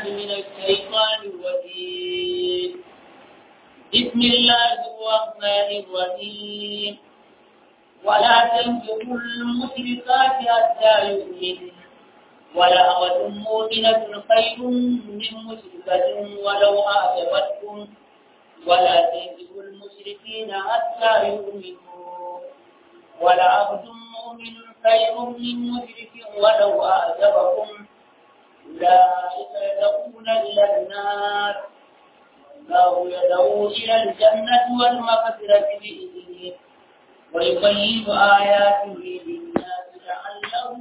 من الشيطان الرجيم بسم الله الرحمن الرحيم ولا تنكحوا المشركات حتى يؤمنوا ولأمة مؤمنة خير من مشركة ولو أعجبتكم ولا تنكحوا المشركين حتى يؤمنوا ولعبد مؤمن خير من مشرك ولو أعجبكم أولئك يدعون إلى النار الله يدعو إلى الجنة والمغفرة بإذنه ويبين آياته للناس لعلهم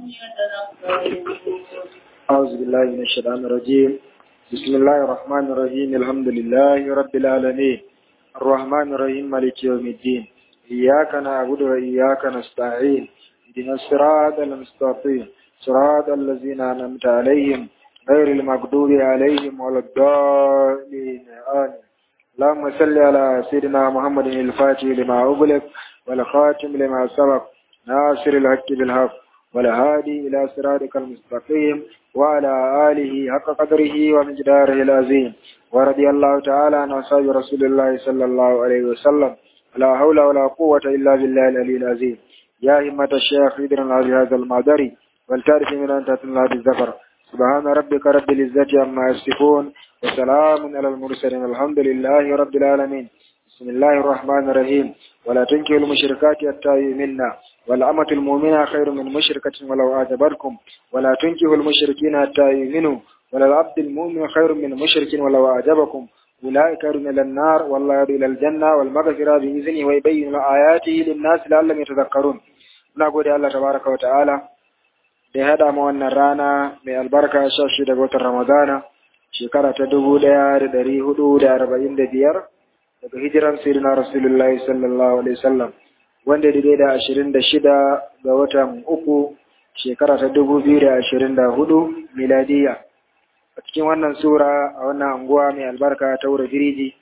يتذكرون أعوذ بالله من الشيطان الرجيم بسم الله الرحمن الرحيم الحمد لله رب العالمين الرحمن الرحيم مالك يوم الدين إياك نعبد وإياك نستعين اهدنا الصراط المستقيم صراط الذين أنعمت عليهم غير المغضوب عليهم ولا الضالين آمين اللهم صل على سيدنا محمد الفاتح لما أغلق والخاتم لما سبق ناصر الحق بالحق والهادي إلى صراطك المستقيم وعلى آله حق قدره ومقداره العظيم ورضي الله تعالى عن أصحاب رسول الله صلى الله عليه وسلم لا حول ولا قوة إلا بالله العلي العظيم يا همة الشيخ إدرنا بهذا المعذري والتعرف من أن تتنى بالذكر سبحان ربك رب العزة عما يصفون وسلام على المرسلين الحمد لله رب العالمين بسم الله الرحمن الرحيم ولا تنكحوا المشركات حتى يؤمنا والأمة المؤمنة خير من مشركة ولو أعجبتكم ولا تنكحوا المشركين حتى يؤمنوا ولا العبد المؤمن خير من مشرك ولو أعجبكم أولئك يدعون إلى النار والله يدعو إلى الجنة والمغفرة بإذنه ويبين آياته للناس لعلهم يتذكرون نقول الله تبارك وتعالى da ya haɗa mu wannan rana mai albarka sha shi daga watan Ramadana shekara ta dubu ɗaya da ɗari hudu da arba'in da biyar daga hijiran sirina Rasulullahi sallallahu alaihi wasallam wanda daidai da ashirin da shida ga watan uku shekara ta dubu biyu da ashirin da hudu miladiya a cikin wannan sura a wannan anguwa mai albarka ta wura firiji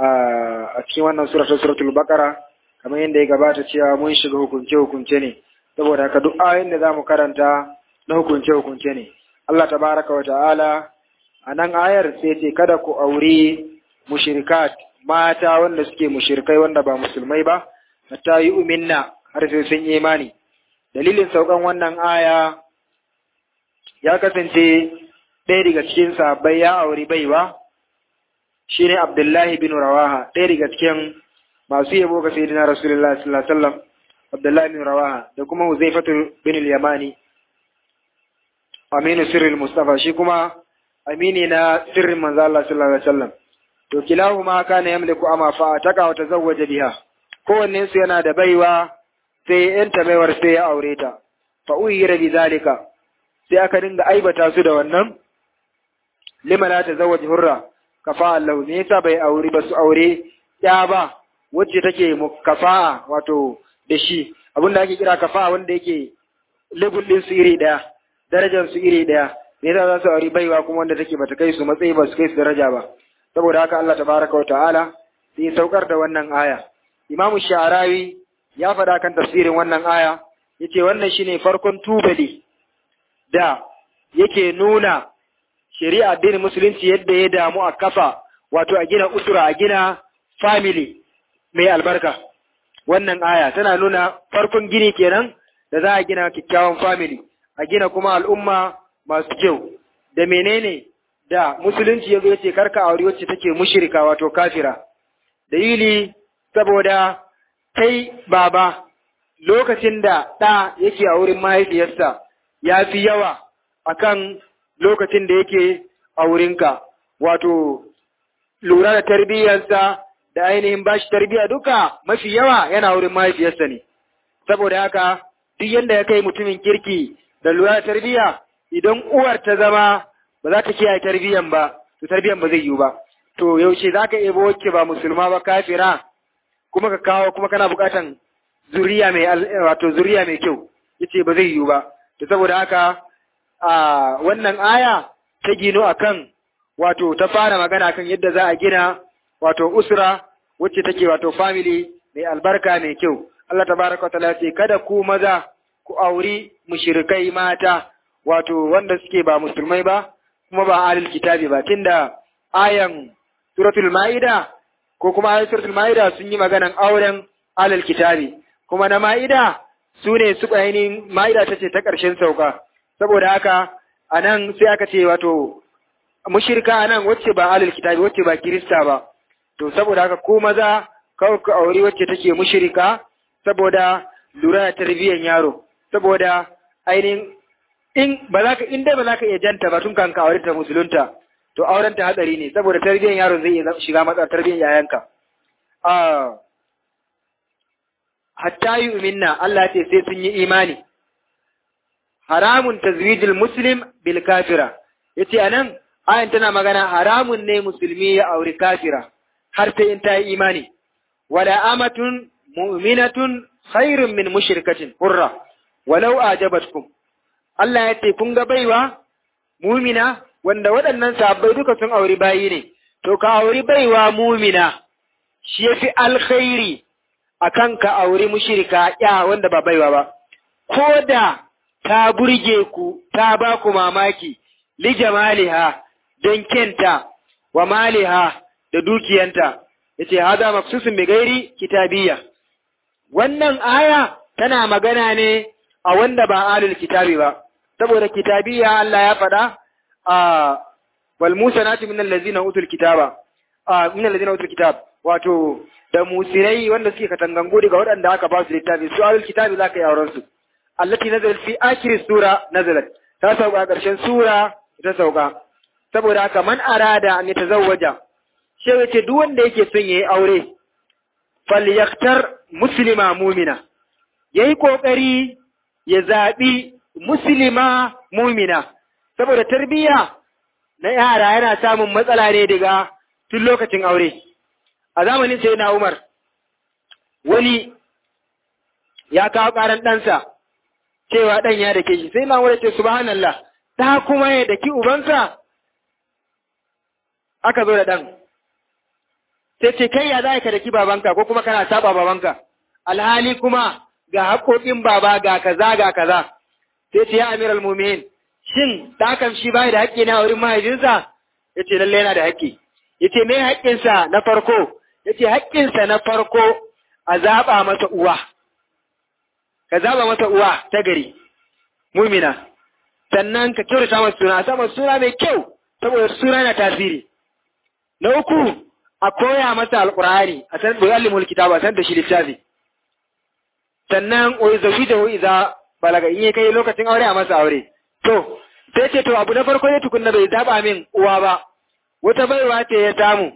a cikin wannan sura ta suratul bakara kamar yadda ya gabata cewa mun shiga hukunce hukunce ne saboda haka duk ayoyin da za mu karanta na hukunce hukunce ne Allah tabaraka wa ta'ala a nan ayar sai ce kada ku auri mushrikat mata wanda suke mushrikai wanda ba musulmai ba hatta yi uminna har sai sun yi imani dalilin saukan wannan aya ya kasance ɗaya daga cikin sahabbai ya auri baiwa shine Abdullahi bin Rawaha ɗaya daga cikin masu yabo ga sayyidina Rasulullah sallallahu alaihi wasallam Abdullahi bin Rawaha da kuma Huzaifatu bin al-Yamani Aminu sirril Mustafa shi kuma amini na sirrin manzo Allah sallallahu alaihi wasallam to kilahuma kana yamliku ama fa taka wa tazawwaja biha kowanne su yana da baiwa sai yanta baiwar sai ya aure ta fa uyira bi zalika sai aka dinga aibata su da wannan lima la tazawwaj hurra kafa Allah ne yasa bai aure ba su aure ya ba wacce take kafa'a wato da shi abinda ake kira kafa'a wanda yake level din su iri daya darajar su iri daya me yasa za su aure baiwa kuma wanda take bata kai su matsayi ba su kai su daraja ba saboda haka Allah tabaraka wa ta'ala sai saukar da wannan aya Imam Sha'rawi ya faɗa kan tafsirin wannan aya yace wannan shine farkon tubali da yake nuna shari'a addinin musulunci yadda ya damu a kafa wato a gina usura a gina family mai albarka wannan aya tana nuna farkon gini kenan da za a gina kyakkyawan family a gina kuma al'umma masu kyau da menene da musulunci yazo yace karka aure wacce take mushrika wato kafira dalili saboda kai baba lokacin da ɗa yake a wurin mahaifiyarsa ya fi yawa akan lokacin da yake a wurinka wato lura da tarbiyyarsa da ainihin bashi tarbiyya duka mafi yawa yana wurin mahaifiyarsa ne saboda haka duk yanda ya kai mutumin kirki da lura da tarbiyya idan uwar ta zama ba za ta kiyaye tarbiyyan ba to tarbiyyan ba zai yiwu ba to yaushe za ka ebo wacce ba musulma ba kafira kuma ka kawo kuma kana bukatan zuriya mai wato zuriya mai kyau yace ba zai yiwu ba to saboda haka a wannan aya ta gino akan wato ta fara magana kan yadda za a gina wato usra wacce take wato family mai albarka mai kyau Allah tabaraka wa ta'ala ce kada ku maza ku auri mushrikai mata wato wanda suke ba musulmai ba kuma ba alil kitabi ba tunda ayan suratul ma'ida ko kuma ayan suratul ma'ida sun yi maganan auren alil kitabi kuma na ma'ida su ne su ainihin ma'ida ta ce ta ƙarshen sauka saboda haka a nan sai aka ce wato mushirka a nan wacce ba alil kitabi wacce ba kirista ba to saboda haka ko maza kawai ka auri wacce take mushirika saboda lura da tarbiyyar yaro saboda ainihin in ba za ka in dai ba za ka iya janta ba tun kan ka aure ta musulunta to auren ta hatsari ne saboda tarbiyyar yaro zai iya shiga matsa tarbiyyar yayanka ah hatta yu'minna Allah ce sai sun yi imani haramun tazwijil muslim bil kafira yace anan ayan tana magana haramun ne musulmi ya auri kafira har sai in ta yi imani wala amatun mu'minatun khairun min mushrikatin hurra walau ajabatkum Allah ya ce kun ga baiwa mumina wanda waɗannan sabbai duka sun auri bayi ne to ka auri baiwa mumina shi yafi alkhairi akan ka auri mushrika ya wanda ba baiwa ba ko da ta burge ku ta ba ku mamaki li jamaliha don kenta wa maliha da dukiyanta yace hada maksusun bi gairi kitabiyya wannan aya tana magana ne a wanda ba alul kitabi ba saboda kitabiyya Allah ya faɗa a wal musanati min allazina utul kitaba a min allazina utul kitab wato da musirai wanda suke katangangu daga waɗanda aka ba su littafi su alul kitabi zaka yi auren su allati nazalat fi akhir sura nazalat ta sauka ƙarshen sura ta sauka saboda haka man arada an yatazawwaja shi yace duk wanda yake son yayi aure falyaktar muslima mumina yayi kokari ya zabi muslima mumina saboda tarbiyya na yara yana samun matsala ne daga tun lokacin aure a zamanin sai na Umar wani ya kawo karan ɗansa cewa ɗan ya dake shi sai na Umar ce subhanallah ta kuma ya daki ubansa aka zo da ɗan sai ce kai ya za ka daki babanka ko kuma kana saba babanka alhali kuma ga haƙoƙin baba ga kaza ga kaza sai ce ya amiral mu'minin shin ɗakan shi bai da haƙƙi na wurin mahaifinsa ya ce lallai yana da haƙƙi ya ce me haƙƙinsa na farko ya ce haƙƙinsa na farko a zaɓa masa uwa ka zaɓa masa uwa ta gari mumina sannan ka kyautata masa suna a sa masa suna mai kyau saboda suna na tasiri na uku a koya masa alƙur'ani a san da yalimul kitaba a san da shi littafi sannan o zawijahu idza balaga in ya kai lokacin aure a masa aure to sai ce to abu na farko ne tukunna bai zaba min uwa ba wata baiwa ce ya samu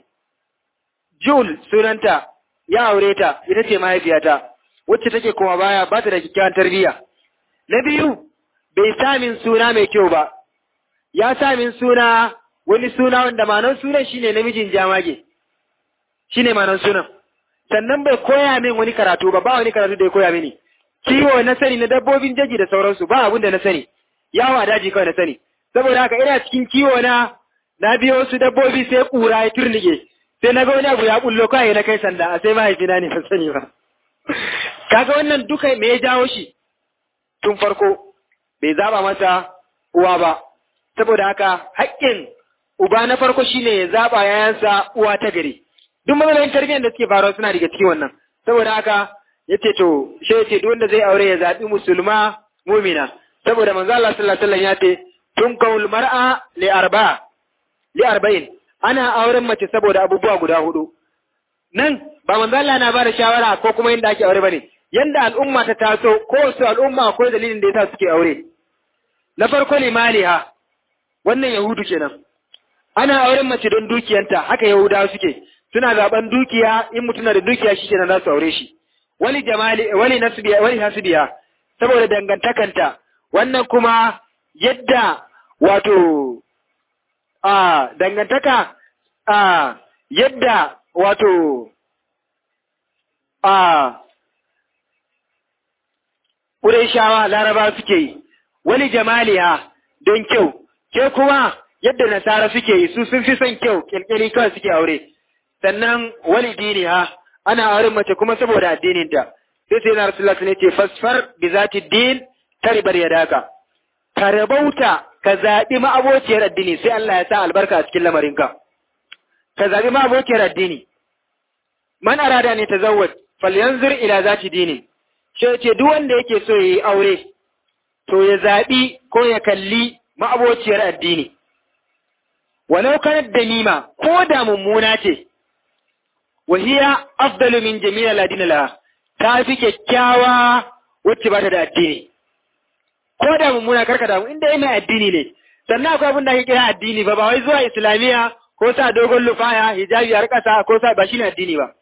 Jul sunanta ya aure ta ita ce mahaifiyata wacce take kuma baya ba ta da kyakkyawan tarbiyya na biyu bai sa min suna mai kyau ba ya sa min suna wani suna wanda manon sunan shine namijin jamage shine manon sunan sannan bai koya min wani karatu ba ba wani karatu da ya koya mini kiwo na sani na dabbobin jaji da sauransu ba abin da na sani yawo a daji kawai na sani saboda haka ina cikin kiwo na na biyo wasu dabbobi sai kura ya turnike sai na ga wani abu ya bullo kawai na kai sanda a sai mahaifina ne ban sani ba kaga wannan duka me ya jawo shi tun farko bai zaba masa uwa ba saboda haka haƙƙin uba na farko shine ya zaba yayansa uwa ta gari duk matsalolin tarbiyyar da suke faruwa suna daga cikin wannan saboda haka yace to shi yace duk wanda zai aure ya zabi musulma mumina saboda manzo Allah sallallahu alaihi wasallam ya ce tun kaul mar'a li arba li arba'in ana auren mace saboda abubuwa guda hudu nan ba manzo Allah na bada shawara ko kuma inda ake aure bane yanda al'umma ta taso ko su al'umma akwai dalilin da yasa suke aure na farko limaliha wannan yahudu kenan ana auren mace don dukiyanta haka yahudawa suke suna zaben dukiya in mutum na da dukiya shi kenan za su aure shi wali jamali wali nasbiya wali hasbiya saboda dangantakanta wannan kuma yadda wato a dangantaka a yadda wato a Qurayshawa Laraba suke yi wali jamaliya don kyau ke kuma yadda nasara suke yi su sun fi son kyau kirkiri kawai suke aure sannan wali diniha ana auren mace kuma saboda addininta sai sai na rasulullah ne ce fasfar bi zati din taribar yadaka ka rabauta ka zaɓi ma'abociyar addini sai Allah ya sa albarka a cikin lamarinka ka zaɓi ma'abociyar addini man arada ne ta zawwaj falyanzur ila zati dinin shi ce duk wanda yake so yayi aure to ya zaɓi ko ya kalli ma'abociyar addini walau kanat damima ko da mummuna ce wahiya afdalu min jami'a ladina laha ta fi kyakkyawa wacce ba ta da addini ko da mummuna karka damu inda yana addini ne sannan akwai abin da ake kira addini ba ba wai zuwa islamiya ko sa dogon lufaya hijabi har kasa ko sa ba shine addini ba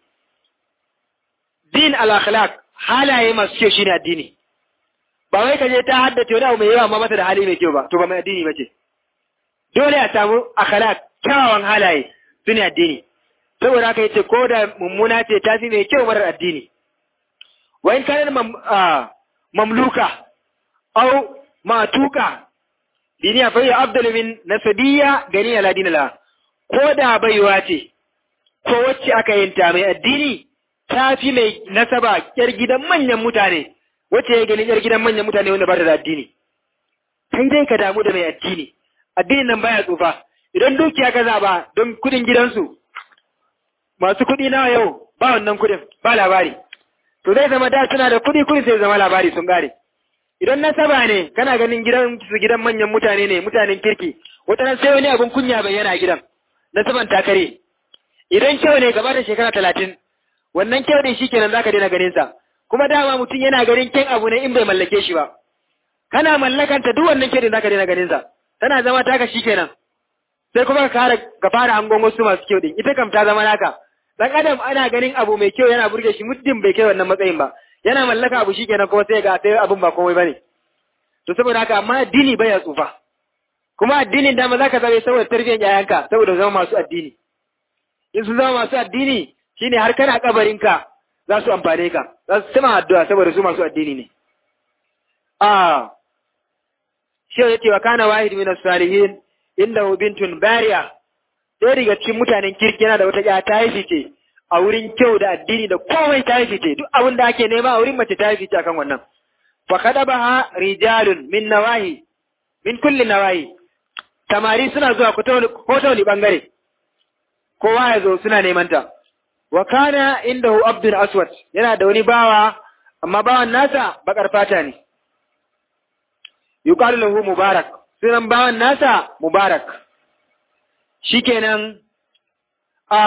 din al akhlaq halaye masu kyau shine addini ba wai kaje ta haddace wani abu mai yawa amma mata da hali mai kyau ba to ba mai addini ba ce dole a samu akhlaq kyawawan halaye sune addini saboda haka yace ko da mummuna ce ta fi mai kyau marar addini wa in kana mamluka aw matuka diniya fa ya afdalu min nasabiyya gani ala dinala ko da baiwa ce ko wacce aka yinta mai addini ta fi mai nasaba yar gidan manyan mutane wacce ya gani yar gidan manyan mutane wanda ba ta da addini kai dai ka damu da mai addini addinin nan baya tsufa idan dukiya ka zaba don kudin gidansu masu kudi nawa yau ba wannan kudin ba labari to zai zama da suna da kudi kudi sai zama labari sun gare idan nasaba ne kana ganin gidan su gidan manyan mutane ne mutanen kirki wata sai wani abin kunya bayyana a gidan nasaban takare idan kyau ne gaba da shekara talatin wannan kyau din shikenan zaka daina ganin sa kuma dama mutum yana ganin kyan abu ne in bai mallake shi ba kana mallakanta duk wannan kyau din zaka daina ganin sa tana zama taka shikenan sai kuma ka fara ka fara hangon wasu masu kyau din ita kam ta zama naka dan adam ana ganin abu mai kyau yana burge shi muddin bai kai wannan matsayin ba yana mallaka abu shikenan kuma sai ga sai abun ba komai bane to saboda haka amma addini baya tsufa kuma addinin dama zaka zabe saboda tarbiyyar yayanka saboda zama masu addini in su zama masu addini shine har kana kabarinka za su amfane ka za su sama addu'a saboda su masu addini ne ah shi ya ce wa kana wahid min as-salihin inda bintun bariya sai daga cikin mutanen kirki yana da wata ya ta yi fice a wurin kyau da addini da komai ta yi fice duk abin da ake nema a wurin mace ta yi fice akan wannan fa kadabaha rijalun min nawahi min kulli nawahi tamari suna zuwa ko ta wani bangare kowa ya zo suna neman ta wa kana indahu abdul aswad yana da wani bawa amma bawan nasa bakar fata ne yuqalu lahu mubarak sunan bawan nasa mubarak shikenan a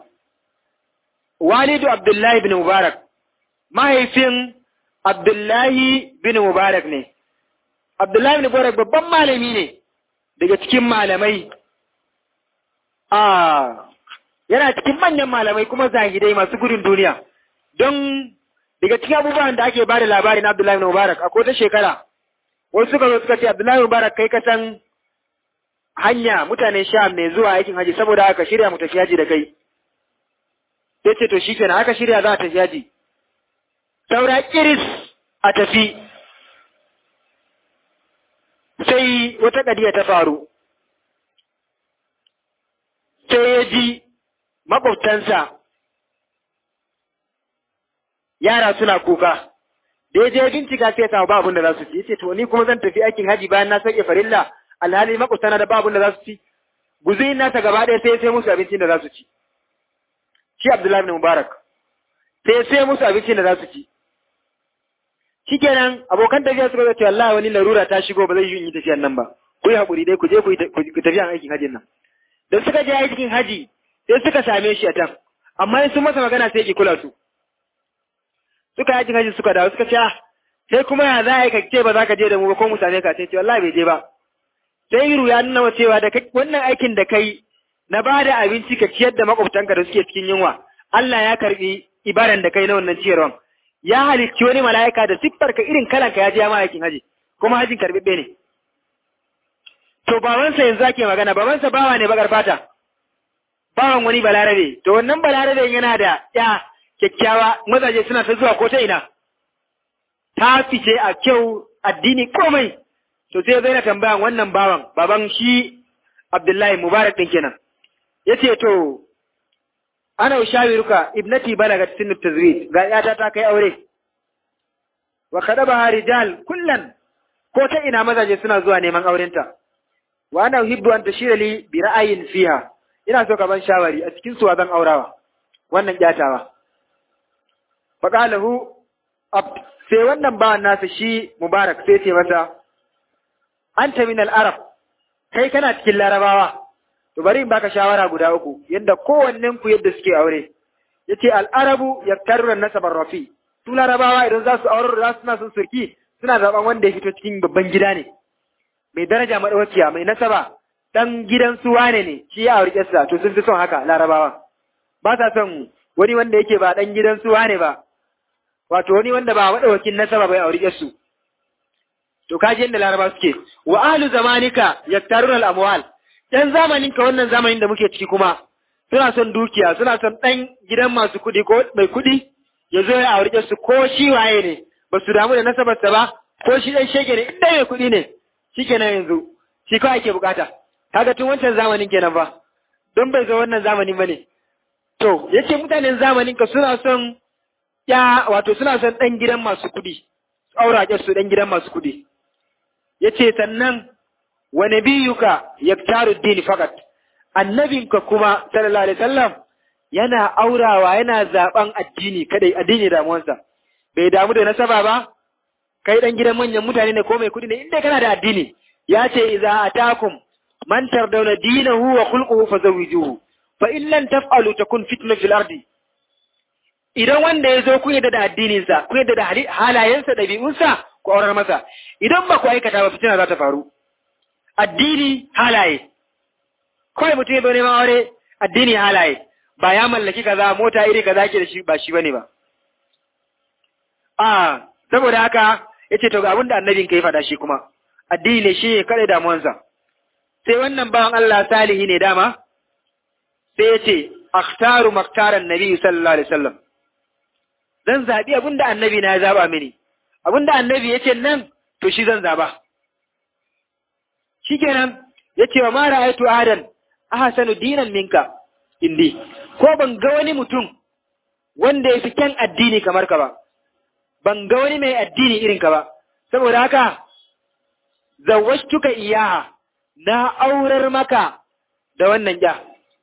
walidu abdullahi bin mubarak mahaifin abdullahi bin mubarak ne abdullahi bin mubarak babban malami ne daga cikin malamai a yana cikin manyan malamai kuma zahidai masu gudun duniya don daga cikin abubuwan da ake bada labarin abdullahi bin mubarak a ta shekara wasu suka zo suka ce abdullahi bin mubarak kai ka san hanya mutanen sha mai zuwa aikin haji saboda aka shirya mu tafi haji da kai sai ce to shikenan aka shirya za a tafi haji saura kiris a tafi sai wata kadiya ta faru sai ya ji makwabtansa yara suna kuka da ya je bincika sai ya samu ba abin da za su ci yace to ni kuma zan tafi aikin haji bayan na sauke farilla alhali makwabtana da ba abin da za su ci guzurin nasa gaba ɗaya sai ya sai musu abincin da za su ci shi Abdullahi bin Mubarak sai ya sai musu abincin da za su ci shikenan abokan tafiya suka ce wallahi wani larura ta shigo ba zai yi tafiyan nan ba ku yi haƙuri dai ku je ku tafiya aikin hajin nan da suka je aikin haji sai suka same shi a can amma in sun masa magana sai ki kula su suka yi aikin haji suka dawo suka ce sai kuma ya za a yi ka ce ba za ka je da mu ba ko mu same ka sai ce wallahi bai je ba sai Iru ya nuna cewa da wannan aikin da kai na ba da abinci ka ciyar da makwabtanka da suke cikin yunwa Allah ya karbi ibaran da kai na wannan ciyarwan ya halicci wani mala'ika da siffar ka irin kalan ka ya je ma aikin haji kuma hajin karbibbe ne to babansa yanzu ake magana babansa bawa ne bakar fata bawan wani balarabe to wannan balarabe yana da ya kyakkyawa mazaje suna ta zuwa ko ta ina ta fice a kyau addini komai to sai zai na tambayan wannan bawan baban shi Abdullahi Mubarak din kenan yace to ana ushawiruka ibnati balagat sinu tazwid ga yata ta kai aure wa kadaba rijal kullan ko ta ina mazaje suna zuwa neman aurenta wa ana uhibbu an tashira li bi ra'ayin fiha ina so ka ban shawari a cikin suwa zan aurawa wannan kyatawa faqalahu abd sai wannan bawan nasa shi mubarak sai ce masa anta min al-arab kai kana cikin larabawa to bari in baka shawara guda uku yadda kowannen ku yadda suke aure yace al-arabu yaktaruna nasabar rafi su larabawa idan za su aurar za su na son surki suna zaben wanda ya fito cikin babban gida ne mai daraja madawaciya mai nasaba dan gidan su wane ne shi ya aure sa to sun fi son haka larabawa ba sa son wani wanda yake ba dan gidan su wane ba wato wani wanda ba madawakin nasaba bai aure su to kaji yadda laraba suke wa ahlu zamanika yaktaruna al-amwal dan zamanin ka wannan zamanin da muke ciki kuma suna son dukiya suna son dan gidan masu kudi ko mai kudi ya zo ya aure su ko shi waye ne ba su damu da nasabarsa ba ko shi dan shege ne inda mai kudi ne shikenan yanzu shi kawai ake bukata kaga tun wancan zamanin kenan ba don bai zo wannan zamanin bane to yace mutanen zamanin ka suna son ya wato suna son dan gidan masu kudi aura su dan gidan masu kudi yace sannan wa nabiyuka yaktaru din fakat annabinka kuma sallallahu alaihi wasallam yana aurawa yana zaben addini kadai addini damuwansa bai damu da nasaba ba kai dan gidan manyan mutane ne ko mai kudi ne inda kana da addini ya ce idza atakum man tardawna dinahu wa khulquhu fazawwijuhu fa in lam taf'alu takun fitna fil ardi idan wanda ya zo ku yadda da addininsa ku yadda da halayensa ɗabi'unsa ku aurar masa idan ba ku aikata ba fitina za ta faru addini halaye kawai mutum ya zo neman aure addini halaye ba ya mallaki kaza mota iri kaza ke da shi ba shi bane ba a saboda haka yace to ga abin da annabin kai faɗa shi kuma addini ne shi kada damuwansa sai wannan bawan Allah salihi ne dama sai yace akhtaru maktaran nabi sallallahu alaihi wasallam zan zabi abin da annabi na ya zaba mini abin da annabi yace nan to shi zan zaba shikenan yace wa ma ra'aytu ahadan ahsanu dinan minka indi ko ban ga wani mutum wanda ya fi kyan addini kamar ka ba ban ga wani mai addini irin ka ba saboda haka zawwashtuka iyaha na aurar maka da wannan ja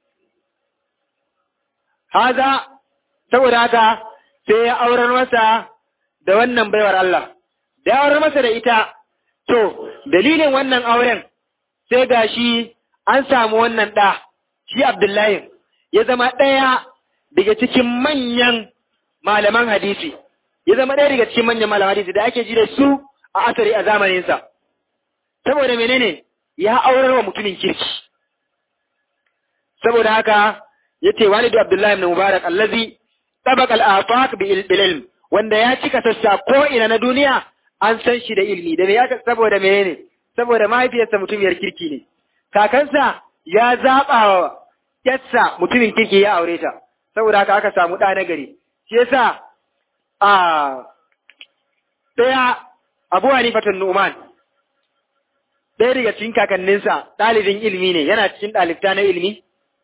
haza saboda haka sai ya aurar masa da wannan baiwar Allah da ya aurar masa da ita to dalilin wannan auren sai gashi an samu wannan ɗa shi Abdullahi ya zama ɗaya daga cikin manyan malaman hadisi ya zama ɗaya daga cikin manyan malaman hadisi da ake ji da su a asari a zamaninsa saboda menene ya aurar wa mutumin kirki saboda haka ya ce walidu Abdullahi ibn Mubarak allazi tabaq al-afaq bil ilm wanda ya cika sassa ko ina na duniya an san shi da ilmi da me ya saboda menene saboda mahaifiyarsa mutumiyar kirki ne kakansa ya zaɓa wa yassa mutumin kirki ya aure ta saboda haka aka samu ɗa na gari shi yasa a ɗaya abu hanifatun nu'man ɗaya daga cikin kakanninsa ɗalibin ilimi ne yana cikin ɗalibta na ilimi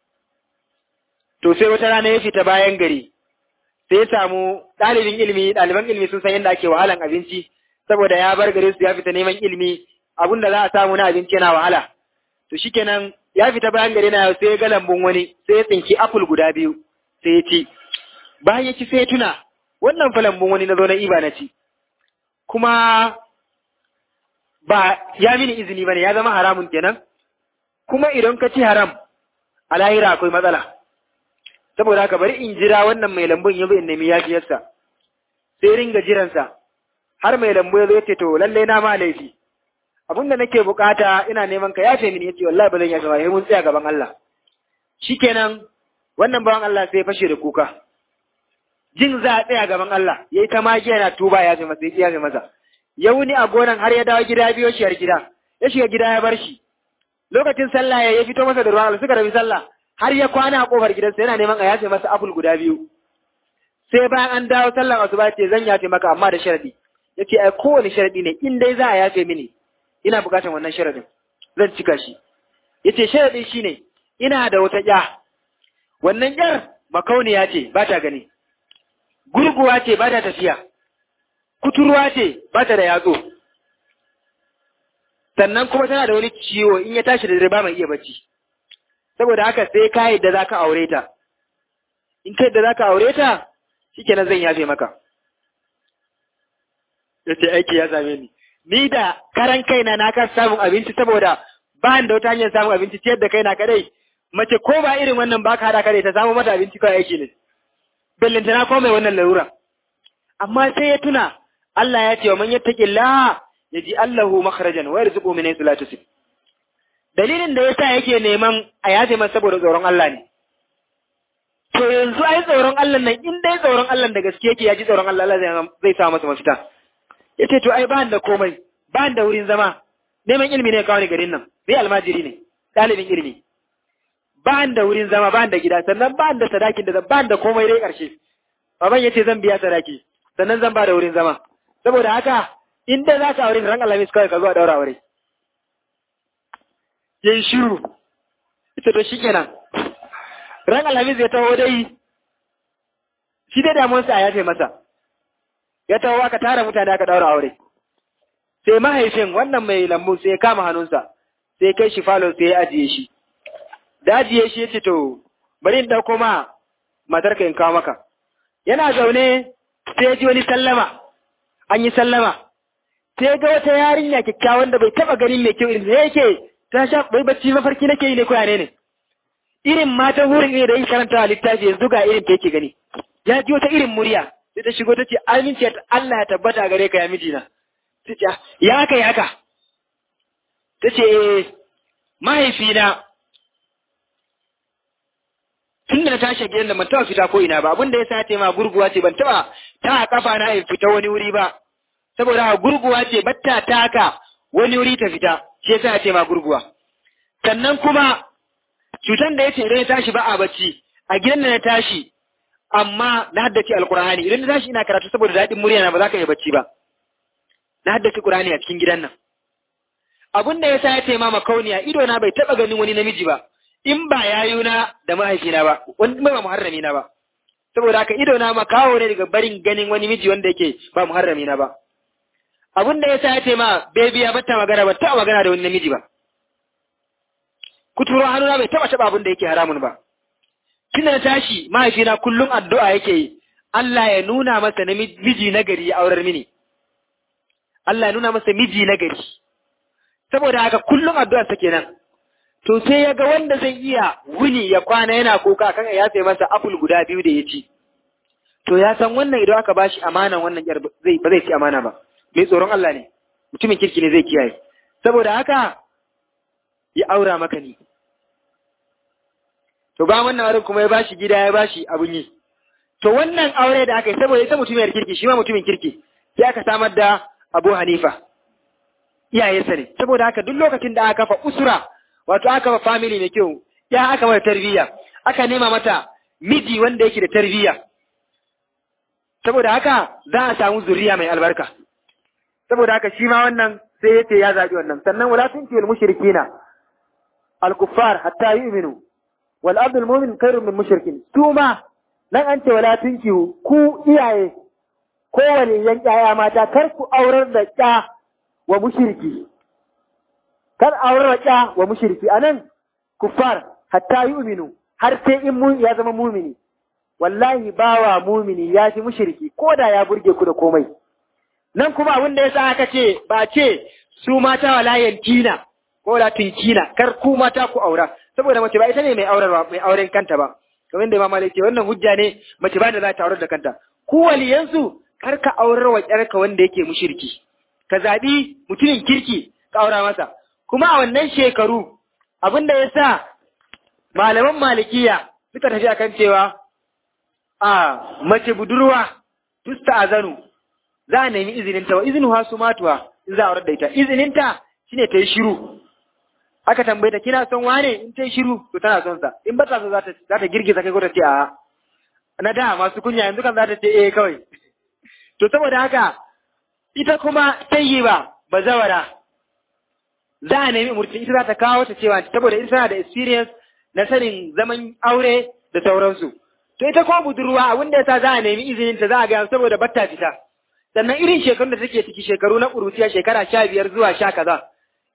to sai wata rana ya fita bayan gari sai ya samu ɗalibin ilimi ɗaliban ilimi sun san yadda ake wahalan abinci saboda ya bar gari su ya fita neman ilimi abin da za a samu na abinci yana wahala to shikenan ya fita bayan gari na sai ya ga lambun wani sai ya tsinki apple guda biyu sai ya ci bayan ya ci sai ya tuna wannan fa lambun wani na zo na iba na ci kuma ba ya mini izini bane ya zama haramun kenan kuma idan ka ci haram a lahira akwai matsala saboda haka bari in jira wannan mai lambun ya zo in nemi yafiyarsa sai ringa jiransa har mai lambu ya zo ya ce to lallai na ma laifi abin da nake bukata ina neman ka yafe mini yace wallahi ba zan yafe ba sai mun tsaya gaban Allah shikenan wannan bawan Allah sai fashe da kuka jin za a tsaya gaban Allah yayi ta magiya na tuba ya yafe masa ya yafe masa ya wuni a gonan har ya dawo gida biyo shi har gida ya shiga gida ya bar shi lokacin sallah ya fito masa da ruwan Allah suka rabi sallah har ya kwana a kofar gidansa yana neman a yafe masa apple guda biyu sai bayan an dawo sallan asuba ce zan yafe maka amma da sharadi yace ai kowane sharadi ne in dai za a yafe mini ina bukatar wannan sharadin zan cika shi yace sharadin shine ina da wata ƴa wannan ƴar makauniya ce ba ta gani gurguwa ce ba ta tafiya kuturwa ce ba ta da yatsu sannan kuma tana da wani ciwo in ya tashi da dare ba mai iya bacci saboda haka sai ka yadda za ka aure ta in ka yadda za ka aure ta shikenan zan yafe maka ya ce aiki ya same ni ni da karan kaina na kan samun abinci saboda ba da wata hanyar samun abinci ciyar da kaina kadai mace ko ba irin wannan ba ka haɗa kadai ta samu mata abinci kawai aiki ne bellantana ko mai wannan larura amma sai ya tuna Allah ya ce wa man yattaqillaha yaji Allahu makhrajan wa yarzuqu min haythu la tusib dalilin da yasa yake neman a yaje masa saboda tsoron Allah ne to yanzu ai tsoron Allah nan in dai tsoron Allah da gaske yake ya ji tsoron Allah Allah zai sa masa mafita yace to ai ba da komai ba da wurin zama neman ilimi ne kawai garin nan bai almajiri ne dalibin ilimi ba da wurin zama ba da gida sannan ba da sadakin da ba da komai dai karshe baban yace zan biya sadaki sannan zan ba da wurin zama saboda haka in dai za ka aure ran alhamis kawai ka zo a daura aure yin shiru ita to shikenan ran alhamis ya taho dai shi dai damuwarsa a yafe masa ya taho aka tara mutane aka daura aure sai mahaifin wannan mai lambu sai ya kama hannunsa sai kai shi falo sai ya ajiye shi da ajiye shi ya ce to bari in ɗauko ma matarka in kawo maka yana zaune sai ya ji wani sallama an yi sallama sai ga wata yarinya kyakkyawan da bai taba ganin mai kyau irin da yake ta sha bai bacci mafarki nake yi ne ko ne ne irin matan wurin ne da yin karanta a littafi yanzu ga irin ta yake gani ya ji wata irin murya sai ta shigo ta ce aminci Allah ya tabbata gare ka ya mijina ta ce ya haka ya haka ta ce mahaifina tun da na tashi gidan da ban taɓa fita ko ina ba abin da ya sa ta ma gurguwa ce ban taɓa ta kafa na in fita wani wuri ba saboda haka gurguwa ce batta taka wani wuri ta fita shi yasa ce ma gurguwa sannan kuma cutan da yace idan ya tashi ba a bacci a gidan da na tashi amma na haddace alqur'ani idan na tashi ina karatu saboda daɗin murya na ba za ka iya bacci ba na haddace qur'ani a cikin gidan nan abin da yasa ya ce ma makauniya ido na bai taba ganin wani namiji ba in ba yayuna da mahaifina ba wani ba muharrami na ba saboda haka ido na makawo ne daga barin ganin wani miji wanda yake ba muharrami na ba abin da ya sa ya ce ma bebiya bata magana ba taɓa magana da wani namiji ba kuturo hannuna bai taɓa taɓa abin da yake haramun ba tun da na tashi mahaifina kullum addu'a yake yi Allah ya nuna masa na miji na gari ya aurar mini Allah ya nuna masa miji na gari saboda haka kullum addu'a ta kenan to sai ya ga wanda zai iya wuni ya kwana yana kuka kan ya sai masa apple guda biyu da ya ci to ya san wannan idan aka bashi amanan wannan yar zai ba zai ci amana ba mai tsoron Allah ne mutumin kirki ne zai kiyaye saboda haka ya aura maka ni to ba wannan wurin kuma ya bashi gida ya bashi abun yi to wannan aure da aka yi saboda ita mutumiyar kirki shi ma mutumin kirki sai aka samar da Abu Hanifa iyayensa ne saboda haka duk lokacin da aka kafa usura wato aka kafa family mai kyau ya aka mata tarbiyya aka nema mata miji wanda yake da tarbiyya saboda haka za a samu zuriya mai albarka saboda haka shi ma wannan sai yace ya zabi wannan sannan wala tunki wal mushrikina al kuffar hatta yu'minu wal abdul mu'min khairun min mushrikin su ma nan an ce wala tunki ku iyaye kowane yan ƴaƴa mata kar ku aurar da ƴa wa mushriki kar aurar da ƴa wa mushriki anan kuffar hatta yu'minu har sai in mu ya zama mumini wallahi bawa mumini ya fi mushriki ko da ya burge ku da komai nan kuma abin da yasa aka ce ba ce su mata wala yantina ko la tinkina kar ku mata ku aura saboda mace ba ita ne mai aurarwa mai auren kanta ba kamar da Imam Malik ce wannan hujja ne mace ba da za ta aurar da kanta ku waliyansu kar ka aurar wa ƴarka wanda yake mushriki ka zabi mutumin kirki ka aura masa kuma a wannan shekaru abin da yasa malaman malikiya suka tafi akan cewa a mace budurwa tusta azanu za a nemi izininta wa izinu hasu matuwa in za a aurar da ita izininta shine ta yi shiru aka tambaye ta kina son wane in ta yi shiru to tana son sa in ba ta so za ta za ta girgiza kai ko ta ce a na da masu kunya yanzu kan za ta ce eh kawai to saboda haka ita kuma tayyiba bazawara za a nemi umurci ita za ta kawo ta cewa saboda ita tana da experience na sanin zaman aure da sauransu to ita ko budurwa abin da yasa za a nemi izinin ta za a ga saboda batta fita sannan irin shekarun da take ciki shekaru na ƙuruciya shekara sha biyar zuwa sha kaza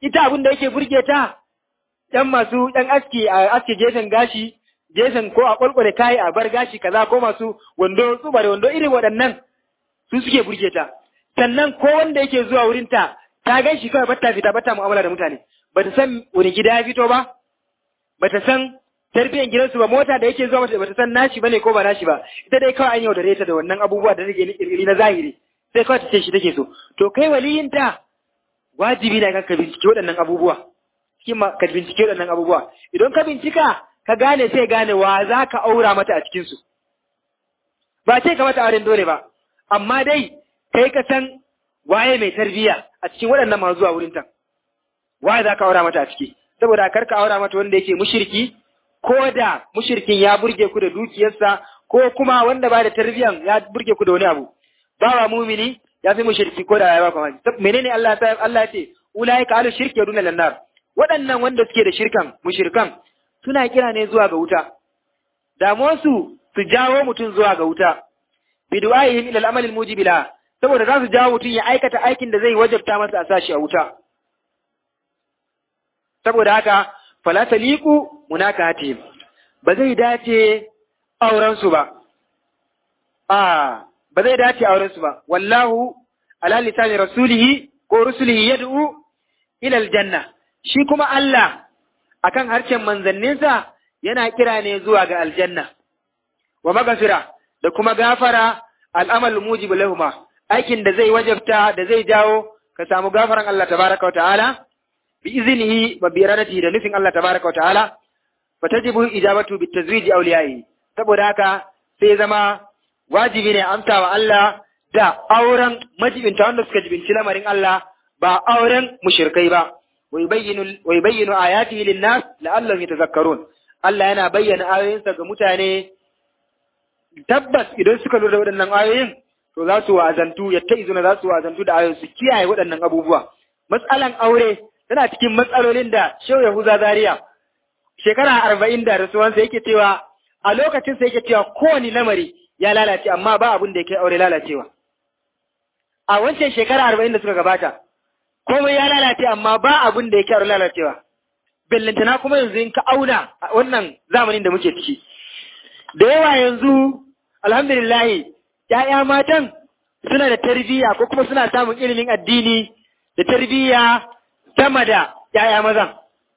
ita abin da yake burge ta ɗan masu ɗan aski a aske gefen gashi gefen ko a kwalkwale kayi a bar gashi kaza ko masu wando tsuba da wando irin waɗannan su suke burge ta sannan ko wanda yake zuwa wurin ta ta gan shi kawai bata fita bata mu'amala da mutane bata san wani gida ya fito ba bata san tarbiyyar gidansu ba mota da yake zuwa mata bata san nashi bane ko ba nashi ba ita dai kawai an yaudare ta da wannan abubuwa da take ni na zahiri sai kawai ta ce shi take so to kai waliyin ta wajibi ne ka bincike waɗannan abubuwa cikin ka bincike waɗannan abubuwa idan ka bincika ka gane sai gane wa za ka aura mata a cikin su ba ce ka mata auren dole ba amma dai kai ka san waye mai tarbiyya a cikin waɗannan masu zuwa wurin ta waye za ka aura mata a ciki saboda kar ka aura mata wanda yake mushriki ko da mushirkin ya burge ku da dukiyarsa ko kuma wanda ba da tarbiyan ya burge ku da wani abu bawa mumini ya fi mushirki ko da ya ba kuma menene Allah ta Allah ya ce ulaika alu shirki yaduna lannar waɗannan wanda suke da shirkan mushirkan suna kira ne zuwa ga wuta damuwarsu su jawo mutum zuwa ga wuta bidu'aihim ila al-amal al-mujibila saboda za su jawo mutum ya aikata aikin da zai wajabta masa a sashi a wuta saboda haka fala taliqu munakatihim ba zai dace auren su ba a ba zai dace auren su ba wallahu ala lisani rasulihi ko rusulihi yad'u ila aljanna shi kuma Allah akan harshen manzanninsa yana kira ne zuwa ga aljanna wa magafira da kuma gafara al'amal mujib lahuma aikin da zai wajabta da zai jawo ka samu gafaran Allah tabaraka wa ta'ala bi iznihi wa bi iradatihi da nufin Allah tabaraka wa ta'ala fa tajibu ijabatu bi tazwiji awliyai saboda haka sai zama wajibi ne amsa wa Allah da auren majibinta wanda suka jibinci lamarin Allah ba auren mushrikai ba wa yubayyinu wa yubayyinu ayatihi lin-nas la'allahum yatazakkarun Allah yana bayyana ayoyinsa ga mutane tabbas idan suka lura da waɗannan ayoyin to za su wa'azantu yatta izuna za su wa'azantu da ayoyin su kiyaye waɗannan abubuwa matsalan aure tana cikin matsalolin da Shehu Yahuza Zaria shekara arba'in da rasuwansa yake cewa a lokacin sa yake cewa kowane lamari ya lalace amma ba abin da ya kai aure lalacewa a wancan shekara arba'in da suka gabata komai ya lalace amma ba abin da ya kai aure lalacewa bellantana kuma yanzu in ka auna a wannan zamanin da muke ciki da yawa yanzu alhamdulillah ‘ya'ya matan suna da tarbiyya ko kuma suna samun ilimin addini da tarbiyya sama da ‘ya'ya mazan.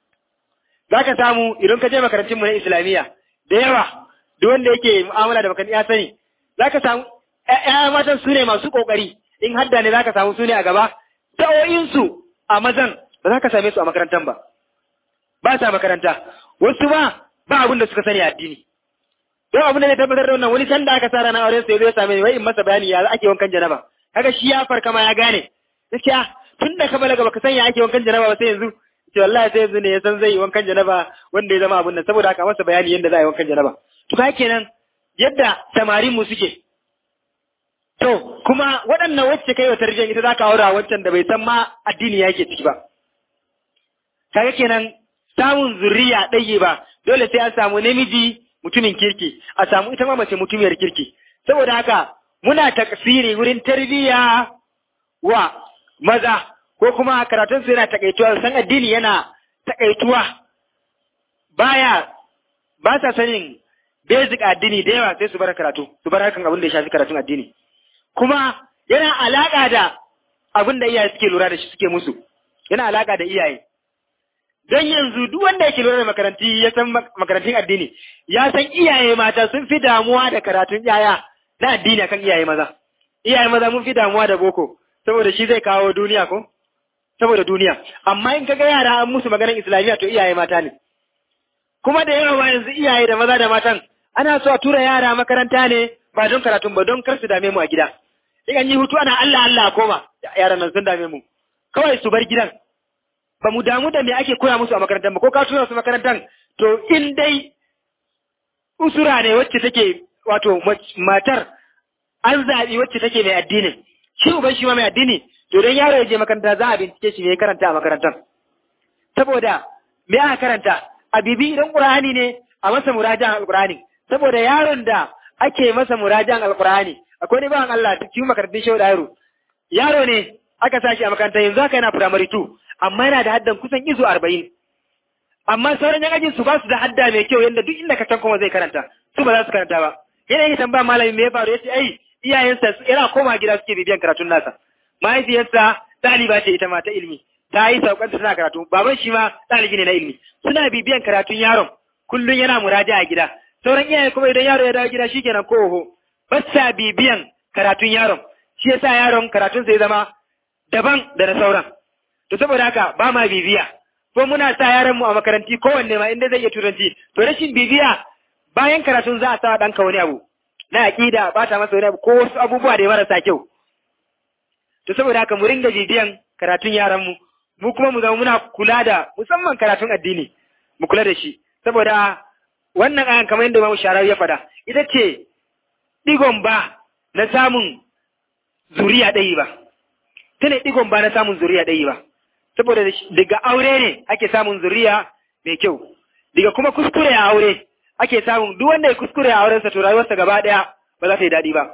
Za ka samu idan ka je makarantunmu na Islamiyya da yawa, duk wanda yake mu'amala da makarantu ya sani, za ka samu ‘ya'ya matan su ne masu ƙoƙari, in hadda ne za ka samu su ne a gaba, sa'o'insu a mazan ba za ka same su a makarantar ba. Ba sa makaranta, wasu ba ba abin da suka sani a addini. don abin da zai tabbatar da wannan wani sanda aka sa ranar auren sai zai same ni wai in masa bayani ya ake wankan janaba kaga shi ya farka ma ya gane gaskiya tun da ka balaga baka san ya ake wankan janaba ba sai yanzu ce wallahi sai yanzu ne ya san zai yi wankan janaba wanda ya zama abun nan saboda haka masa bayani yadda za a yi wankan janaba to ka kenan yadda samarin mu suke to kuma waɗannan wacce kai wa tarbiyyar ita zaka aura wancan da bai san ma addini yake ciki ba kaga kenan samun zuriya ɗaya ba dole sai an samu namiji mutumin kirki a samu ita ma mace mutumiyar kirki saboda haka muna takfiri wurin tarbiyya wa maza ko kuma karatun su yana takaituwa san addini yana takaituwa baya ba sa sanin basic addini da yawa sai su bar karatu su bar harkan abin da ya shafi karatun addini kuma yana alaka da abin da iyaye suke lura da shi suke musu yana alaka da iyaye don yanzu duk wanda yake lura da makaranti ya san makarantun addini ya san iyaye mata sun fi damuwa da karatun yaya na addini akan iyaye maza iyaye maza mun fi damuwa da boko saboda shi zai kawo duniya ko saboda duniya amma in kaga yara an musu maganar islamiyya to iyaye mata ne kuma da yawa yanzu iyaye da maza da matan ana so a tura yara makaranta ne ba don karatun ba don kar su dame mu a gida in an yi hutu ana Allah Allah koma yaran nan sun dame mu kawai su bar gidan ba mu damu da me ake koya musu a makarantar ba ko ka tura su makarantar to in dai usura ne wacce take wato matar an zaɓi wacce take mai addini shi uban shi ma mai addini to don yaro ya je makaranta za a bincike shi me ya karanta a makarantar saboda me aka karanta a bibi idan qur'ani ne a masa murajan alqur'ani saboda yaron da ake masa murajan alqur'ani akwai ne bawan Allah cikin makarantun shehu da yaro yaro ne aka sashi a makarantar yanzu haka yana primary 2 amma yana da haddan kusan izu arba'in amma sauran yan ajin su ba su da hadda mai kyau yadda duk inda ka can kuma zai karanta su ba za su karanta ba yana yi tambaya malami me ya faru yace ai iyayensa yana koma gida suke bibiyan karatun nasa mahaifiyarsa ɗaliba ce ita ma ta ilimi ta yi saukanta tana karatu baban shi ma ɗalibi ne na ilimi suna bibiyan karatun yaron kullum yana muraja a gida sauran iyaye kuma idan yaro ya dawo gida shikenan ko oho ba sa bibiyan karatun yaron shi yasa yaron karatun sai zama daban da na sauran to saboda haka ba ma bibiya ko muna sa yaran mu a makaranti kowanne ma inda zai iya turanci to rashin bibiya bayan karatun za a sa ɗanka wani abu na aƙida ba ta masa wani abu ko wasu abubuwa da ya marasa kyau to saboda haka mu ringa bibiyan karatun yaran mu mu kuma mu zama muna kula da musamman karatun addini mu kula da shi saboda wannan ayan kamar yadda Imam Sharawi ya faɗa ita ce digon ba na samun zuriya ɗaya ba ta ne digon ba na samun zuriya ɗaya ba saboda daga aure ne ake samun zuriya mai kyau daga kuma kuskure a aure ake samun duk wanda ya kuskure a aurensa to rayuwarsa gaba ɗaya ba za ta yi daɗi ba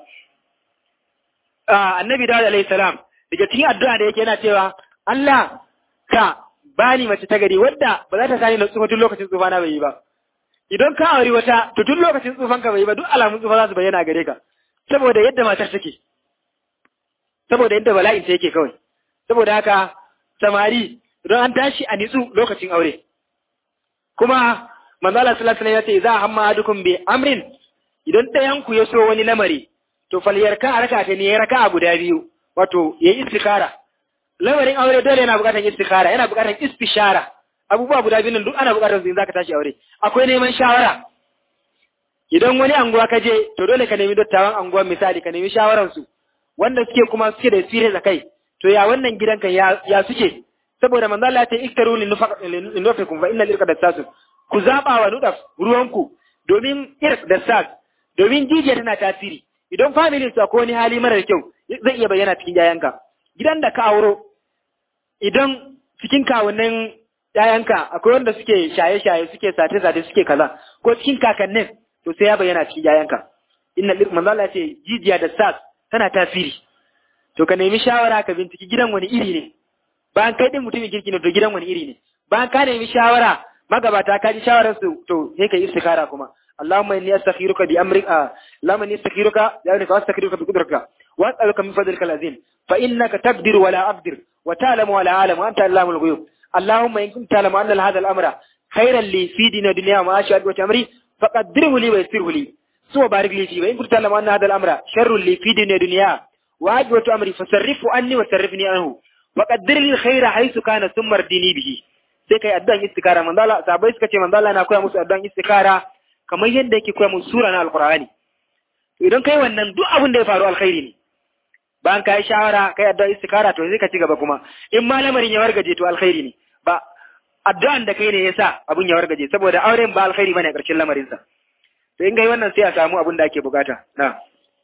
annabi Dawud alaihi salam daga cikin addu'a da yake yana cewa Allah ka bani mace ta gari wadda ba za ta sani na tsufa tun lokacin tsufa na bai yi ba idan ka auri wata to tun lokacin tsufan ka bai yi ba duk alamun tsufa za su bayyana gare ka saboda yadda matar take saboda yadda bala'in ta yake kawai saboda haka samari idan an tashi a nitsu lokacin aure kuma manzo Allah sallallahu alaihi wasallam ya ce za hamma adukum bi amrin idan ɗayan ku ya so wani lamari to falyarka a raka ta ne ya raka a guda biyu wato yayi istikara lamarin aure dole yana buƙatar istikara yana buƙatar istishara abubuwa guda biyu nan duk ana buƙatar su in zaka tashi aure akwai neman shawara idan wani anguwa ka je to dole ka nemi dattawan anguwa misali ka nemi shawaran su wanda suke kuma suke da sirri da kai to ya wannan gidanka ya ya suke saboda manzo Allah ya ce iktaru lin nufakum fa innal irqa dassasun ku zaba wa nudaf ruwanku domin irq dassas domin jijiya tana tasiri idan family su akwai wani hali marar kyau zai iya bayyana cikin yayanka gidan da ka auro idan cikin kawunan yayanka akwai wanda suke shaye-shaye suke sate-sate suke kaza ko cikin kakannin to sai ya bayyana cikin yayanka inna manzo Allah ce jijiya da sas tana tasiri to ka nemi shawara ka binciki gidan wani iri ne bayan kai din mutumin kirki ne to gidan wani iri ne bayan ka nemi shawara magabata ka ji shawarar su to sai ka yi istikara kuma اللهم اني استخيرك بامرك آه. اللهم اني استخيرك بامرك واستخيرك بقدرتك واسالك من فضلك العظيم فانك تقدر ولا اقدر وتعلم ولا اعلم وانت علام الغيوب اللهم ان كنت تعلم ان هذا الامر خيرا لي في دين الدنيا ومعاشي وامري فقدره لي ويسره لي ثم بارك لي فيه وان كنت تعلم ان هذا الامر شر لي في دين الدنيا وعاجبة امري فصرفه عني وصرفني عنه وقدر لي الخير حيث كان ثم ردني به sai kai addu'an istikara manzo Allah sabai suka ce manzo Allah na koya musu addu'an istikara kamar yadda yake koya musu sura na alqur'ani to idan kai wannan duk abin da ya faru alkhairi ne bayan kai shawara kai addu'a istikara to sai ka ci gaba kuma in ma lamarin ya wargaje to alkhairi ne ba addu'an da kai ne yasa abun ya wargaje saboda auren ba alkhairi bane a ƙarshen lamarin sa to in kai wannan sai a samu abin da ake bukata na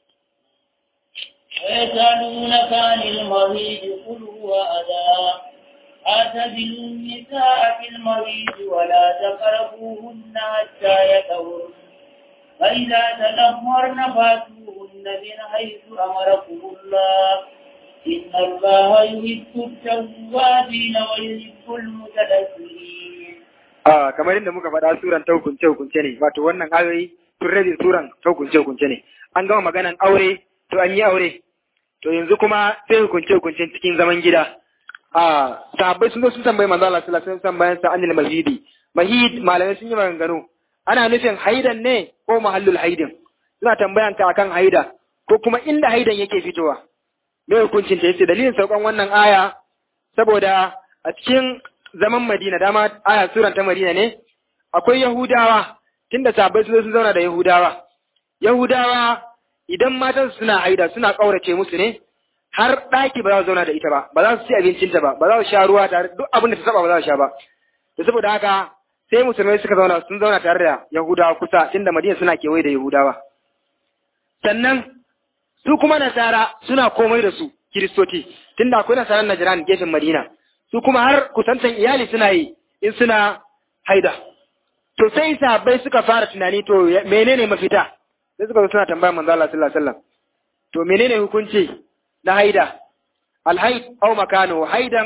ويسألونك عن المريض قل هو أذى اعتزلوا النساء في المريض ولا تقربوهن حتى يطهرن فإذا تدمرن فاتوهن من حيث أمركم الله إن الله يحب التوابين ويحب المتدبرين Ah, kamar yadda muka faɗa suran ta hukunce hukunce ne wato wannan ayoyi sun rabe suran ta hukunce hukunce ne an gama maganan aure to an yi aure to yanzu kuma sai hukunce hukunce cikin zaman gida a sahabbai sun zo sun tambayi manzo Allah sallallahu alaihi wasallam bayan sa anil mahidi mahid malamai sun yi maganganu ana nufin haidan ne ko mahallul haidin suna tambayan ka akan haida ko kuma inda haidan yake fitowa me hukuncin ta yace dalilin saukan wannan aya saboda a cikin zaman Madina dama aya suran ta Madina ne akwai Yahudawa tunda sahabbai sun zo sun zauna da Yahudawa Yahudawa idan matan suna haida suna kaurace musu ne har ɗaki ba za su zauna da ita ba ba za su ci abincinta ba ba za su sha ruwa tare duk abin da ta saba ba za su sha ba da saboda haka sai musulmai suka zauna sun zauna tare da Yahudawa kusa tunda Madina suna kewaye da Yahudawa sannan su kuma nasara suna komai da su kiristoci tunda akwai nasaran Najran gefen Madina su kuma har kusantan iyali suna yi in suna haida to sai sahabbai suka fara tunani to menene mafita sai suka zo suna tambaya manzo Allah sallallahu alaihi wasallam to menene hukunci na haida alhaid au makano haidan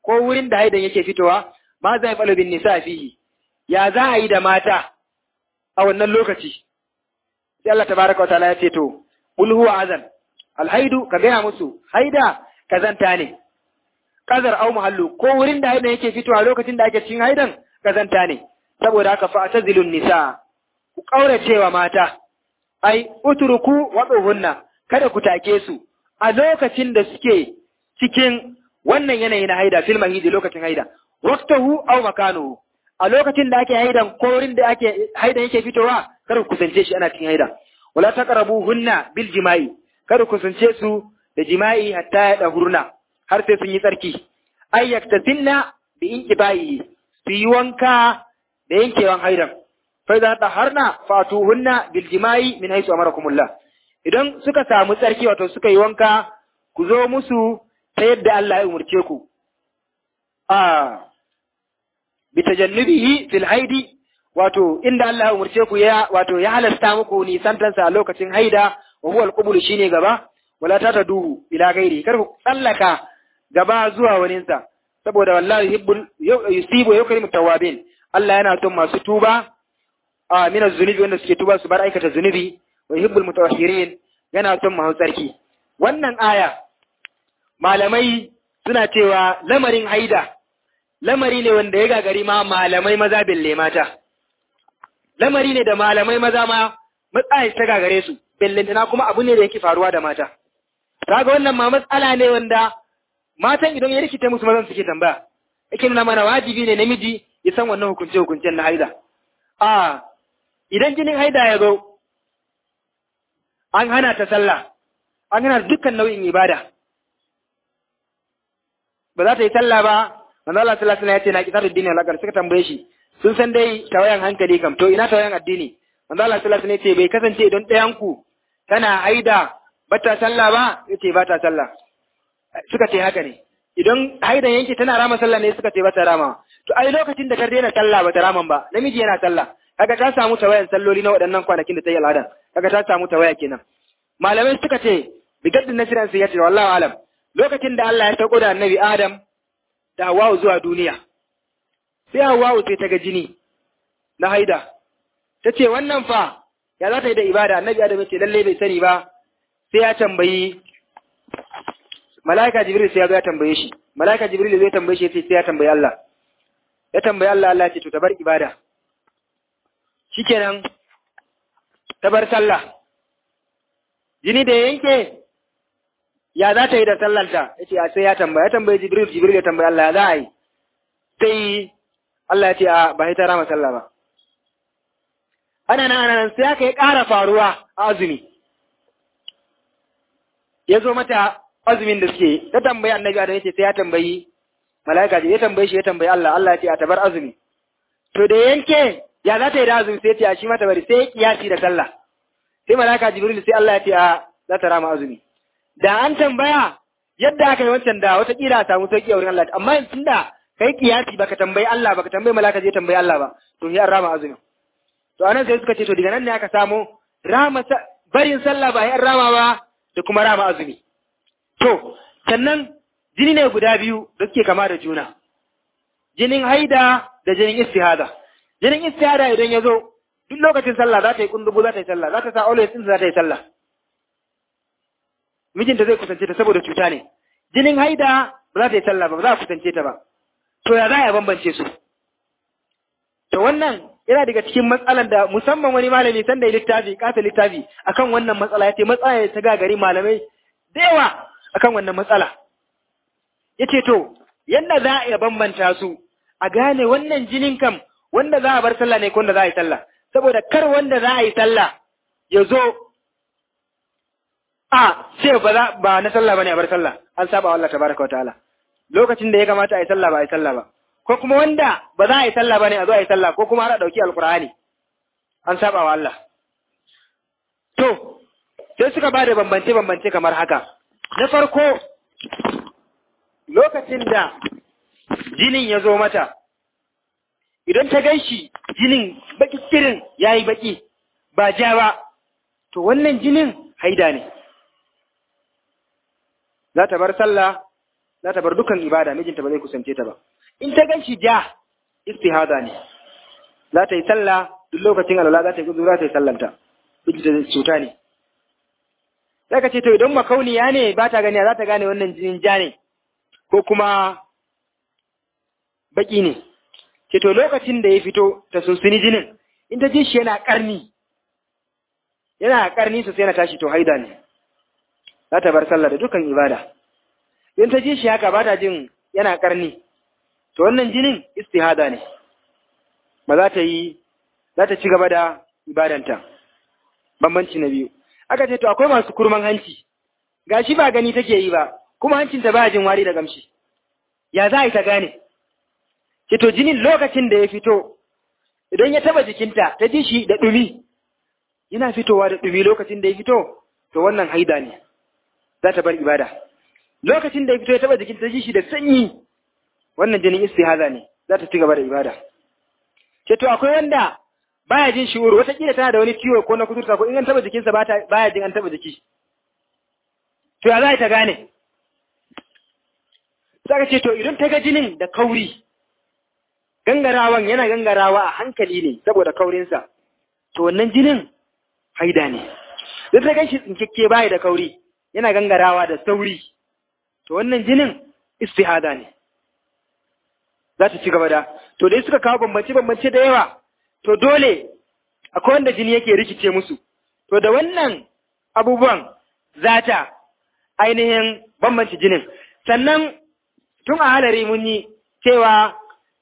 ko wurin da haidan yake fitowa ma zai falo bin nisa fihi ya za a yi da mata a wannan lokaci sai Allah tabaraka wataala ya ce to ul huwa azan alhaidu ka gaya musu haida kazanta ne kazar au muhallu ko wurin da haidan yake fitowa lokacin da ake cikin haidan kazanta ne saboda haka fa tazilun nisa ku kauracewa mata ai utruku waduhunna kada ku take su a lokacin da suke cikin wannan yanayi na haida fil mahidi lokacin haida waqtahu aw makanuhu a lokacin da ake haidan ko wurin da ake haidan yake fitowa kada ku kusance shi ana cikin haida wala taqrabuhunna bil jima'i kada ku kusance su da jima'i hatta ya dahurna har sai sun yi tsarki ay yaktasinna bi inqibai su yi wanka da yankewan haidan fa idza taharna fatuhunna bil jima'i min haythu amarakumullah idan suka samu tsarki wato suka yi wanka ku zo musu ta yadda Allah ya umurce ku a bi tajannubihi fil haidi wato inda Allah ya umurce ku ya wato ya halasta muku nisantansa a lokacin haida wa huwa al shine gaba wala tataduhu ila gairi kar ku tsallaka gaba zuwa waninsa saboda wallahi yuhibbul yusibu yukrimu tawabin Allah yana son masu tuba a min zunubi wanda suke tuba su bar aikata zunubi wa yuhibbul mutawahhirin yana son masu tsarki wannan aya malamai suna cewa lamarin haida lamari ne wanda ya gagari ma malamai maza belle mata lamari ne da malamai maza ma matsayi ta gagare su bellantana kuma abu ne da yake faruwa da mata kaga wannan ma matsala ne wanda matan idan ya rikita musu mazan suke tambaya yake nuna mana wajibi ne namiji ya san wannan hukunce hukuncen na haida a idan jinin haida ya zo an hana ta sallah an hana dukkan nau'in ibada ba za ta yi sallah ba manzo Allah sallallahu alaihi wasallam ya ce na kitar addini alakar suka tambaye shi sun san dai tawayan hankali kam to ina tawayan addini manzo Allah sallallahu alaihi wasallam ya ce bai kasance idan ɗayan ku tana haida bata sallah ba yace ba ta sallah suka ce haka ne idan haidan yanke tana rama sallah ne suka ce ba ta rama to ai lokacin da ta daina sallah ba ta raman ba namiji yana sallah kaga ta samu tawayan salloli na waɗannan kwanakin da ta yi al'adan kaga ta samu tawaya kenan malamai suka ce bigaddin nasiran sai ya ce wallahu alam lokacin da Allah ya sauko da annabi Adam da Hawwa zuwa duniya sai Hawwa sai ta ga jini na haida ta ce wannan fa ya za ta yi da ibada annabi Adam ya ce lalle bai sani ba sai ya tambayi mala'ika Jibril sai ya zo ya tambaye shi mala'ika Jibril zai tambaye shi sai ya tambayi Allah ya tambayi Allah Allah ya ce to ta bar ibada shikenan ta bar sallah jini da yanke ya za ta yi da sallarta ya ce sai ya tambaya ya tambayi jibril jibril ya tambayi Allah ya za a yi sai Allah ya ce a ba ta rama sallah ba ana nan ana nan sai aka yi ƙara faruwa a azumi ya zo mata azumin da suke ta tambayi annabi adam ya ce sai ya tambayi mala'ika ya tambayi shi ya tambayi Allah Allah ya ce a tabar azumi to da yanke ya za ta yi da azumi sai ta shi mata bari sai kiyasi da sallah sai malaka jibril sai Allah ya ce a za ta rama azumi da an tambaya yadda aka yi wancan da wata kila a samu sauki a wurin Allah amma tun da kai kiyasi baka tambayi Allah baka tambayi malaka je tambayi Allah ba to ya rama azumi to anan sai suka ce to daga nan ne aka samu rama barin sallah ba ya rama ba da kuma rama azumi to sannan jini ne guda biyu da suke kama da juna jinin haida da jinin istihada jinin istihada idan ya zo duk lokacin sallah za ta yi kundugu za ta yi sallah za ta sa always din za ta yi sallah mijinta zai kusance ta saboda cuta ne jinin haida ba za ta yi sallah ba ba za a kusance ta ba to ya za a bambance su to wannan yana daga cikin matsalan da musamman wani malami sanda ya littafi kasa littafi akan wannan matsala ya ce matsala ta gagari malamai da yawa akan wannan matsala ya ce to yadda za a iya bambanta su a gane wannan jinin kam wanda za a bar sallah ne ko wanda za a yi sallah saboda kar wanda za a yi sallah ya zo a ce ba za ba na sallah bane a bar sallah an saba wa Allah tabaraka wataala lokacin da ya kamata a yi sallah ba a yi sallah ba ko kuma wanda ba za a yi sallah bane a zo a yi sallah ko kuma har a dauki alqur'ani an saba wa Allah to sai suka ba da bambance bambance kamar haka na farko lokacin da jinin ya zo mata idan ta gan shi jinin baki kirin ya yi baki ba ja ba, to wannan jinin haida ne. Za ta bar sallah za ta bar dukkan ibada mijinta ba zai kusance ta ba in ta ganshi ja istihada ne za ta yi sallah duk lokacin alwala za ta yi gudu za ta yi sallanta mijinta cuta ne sai ka ce to idan makauniya ne ba ta gani za ta gane wannan jinin ja ne ko kuma baki ne ce to lokacin da ya fito ta sunsuni jinin in ta ji shi yana karni yana karni sosai yana tashi to haida ne za ta bar sallah da dukkan ibada in ta ji shi haka ba ta jin yana karni to wannan jinin istihada ne ba za ta yi za ta ci gaba da ibadanta bambanci na biyu aka ce to akwai masu kurman hanci gashi ba gani take yi ba kuma hancinta ba jin wari da gamshi ya za a yi ta gane ce to jinin lokacin da ya fito idan ya taba jikinta ta ji shi da ɗumi yana fitowa da ɗumi lokacin da ya fito to wannan haida ne za ta bar ibada lokacin da ya fito ya taba jikinta ta ji shi da sanyi wannan jinin istihaza ne za ta ci gaba da ibada ce to akwai wanda baya jin shi'uru wataƙila tana da wani ciwo ko na kuturta ko in an taba jikinsa baya jin an taba jiki to ya za ta gane Saka ce to idan ta ga jinin da kauri gangarawan yana gangarawa a hankali ne saboda kaurinsa to wannan jinin haida ne duk da ganshi tsinkekke baya da kauri yana gangarawa da sauri to wannan jinin istihada ne za ta ci gaba da to dai suka kawo bambance bambance da yawa to dole akwai wanda jini yake rikice musu to da wannan abubuwan za ta ainihin bambance jinin sannan tun a halari mun yi cewa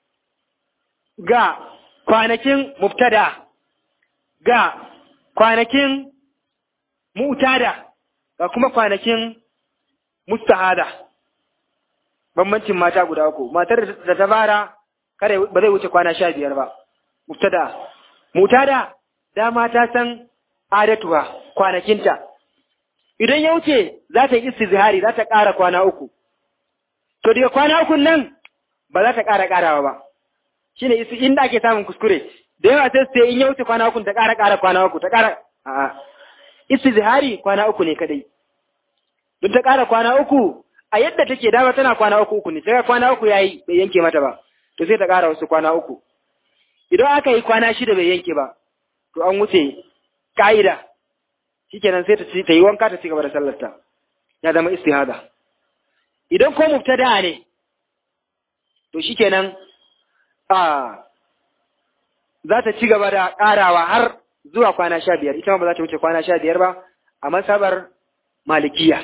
ga kwanakin mubtada ga kwanakin mu'tada ga kuma kwanakin mustahada bambancin mata guda uku matar da ta bara kare ba zai wuce kwana sha biyar ba mubtada mu'tada dama ta san adatuwa kwanakinta idan ya wuce za ta yi istizhari za ta ƙara kwana uku to daga kwana uku nan ba za ta ƙara ƙarawa ba shine isu inda ake samun kuskure da yawa sai sai in ya wuce kwana uku ta ƙara ƙara kwana uku ta ƙara a'a istizhari kwana uku ne kadai don ta ƙara kwana uku a yadda take dama tana kwana uku uku ne sai kwana uku yayi bai yanke mata ba to sai ta ƙara wasu kwana uku idan aka yi kwana shida bai yanke ba to an wuce ka'ida shikenan sai ta ci ta yi wanka ta ci gaba da sallarta ya zama istihada idan ko mubtada ne to shikenan a za ta ci gaba da ƙarawa har zuwa kwana sha biyar ita ma ba za ta wuce kwana sha biyar ba a masabar malikiya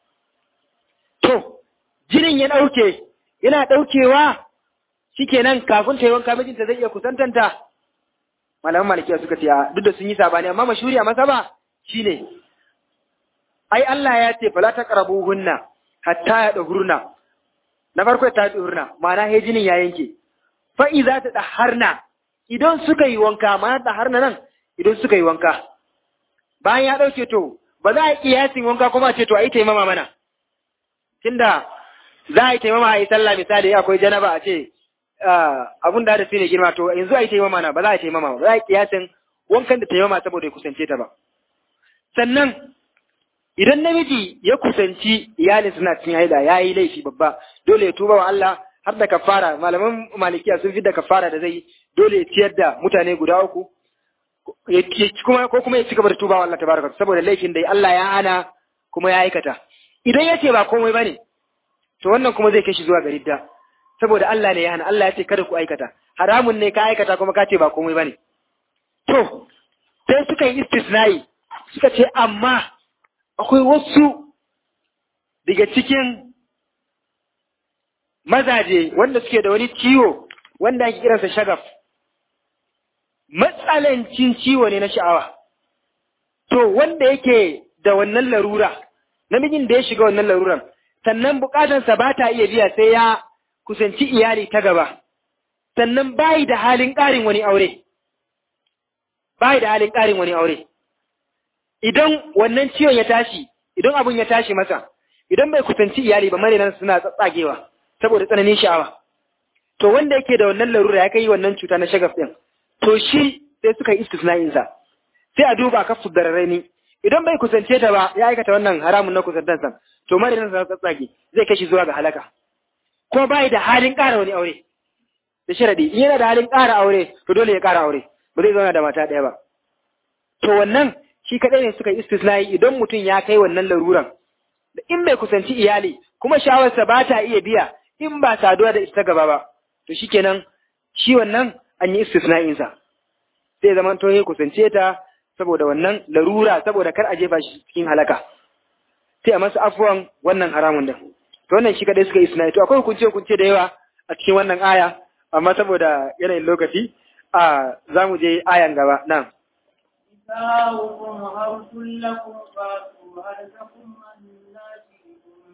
to jinin ya ɗauke yana ɗaukewa shikenan kafin ta yi wanka mijinta zai iya kusantanta malaman malikiya suka ce duk da sun yi sabani amma mashuri a masaba shine ai Allah ya ce fala taqrabuhunna hatta ya dahurna na farko ta dahurna ma'ana he jinin ya yanke fa iza ta daharna idan suka yi wanka ma'ana daharna nan idan suka yi wanka bayan ya dauke to ba za a yi kiyasin wanka kuma ce to a yi taimama mana tunda za a yi taimama a yi sallah misali akwai janaba a ce abun da da ne girma to yanzu a yi taimama na ba za a yi taimama ba za a yi kiyasin wankan da taimama saboda ya kusance ta ba sannan idan namiji ya kusanci iyalin suna cikin haida ya yi laifi babba dole ya tuba wa Allah har da kafara malaman malikiya sun fi da kafara da zai dole ya ciyar da mutane guda uku kuma ko kuma ya ci gaba da tuba wa Allah tabaraka saboda laifin da Allah ya hana kuma ya aikata idan ya ce ba komai bane to wannan kuma zai kai shi zuwa ga ridda saboda Allah ne ya hana Allah ya ce kada ku aikata haramun ne ka aikata kuma ka ce ba komai bane to sai suka yi istisnai suka ce amma akwai wasu daga cikin mazaje wanda suke da wani ciwo wanda ake kiransa shagaf matsalancin ciwo ne na sha'awa to wanda yake da wannan larura namijin da ya shiga wannan laruran sannan bukatansa ba ta iya biya sai ya kusanci iyali ta gaba sannan bayi da halin ƙarin wani aure bayi da halin ƙarin wani aure idan wannan ciwon ya tashi idan abun ya tashi masa idan bai kusanci iyali ba marinan suna tsatsagewa saboda tsananin sha'awa to wanda yake da wannan larura ya kai wannan cuta na shagaf din to shi sai suka yi istisna'in sa sai a duba kafu dararraini idan bai kusance ta ba ya aikata wannan haramun na kusantansa to marinan sa tsatsage zai kashi zuwa ga halaka ko bai da halin ƙara wani aure da sharadi in yana da halin ƙara aure to dole ya ƙara aure ba zai zauna da mata ɗaya ba to wannan shi kaɗai ne suka yi istisnai idan mutum ya kai wannan laruran da in bai kusanci iyali kuma shawarsa ba ta iya biya in ba saduwa da ita gaba ba to shikenan shi wannan an yi istisna'insa sai zaman to ya kusance ta saboda wannan larura saboda kar a jefa shi cikin halaka sai a masa afuwan wannan haramun din to wannan shi kadai suka istisna'i to akwai hukunce hukunce da yawa a cikin wannan aya amma saboda yanayin lokaci a za mu je ayan gaba nan نساؤكم حرث لكم فاتوا حرثكم أنا شئتم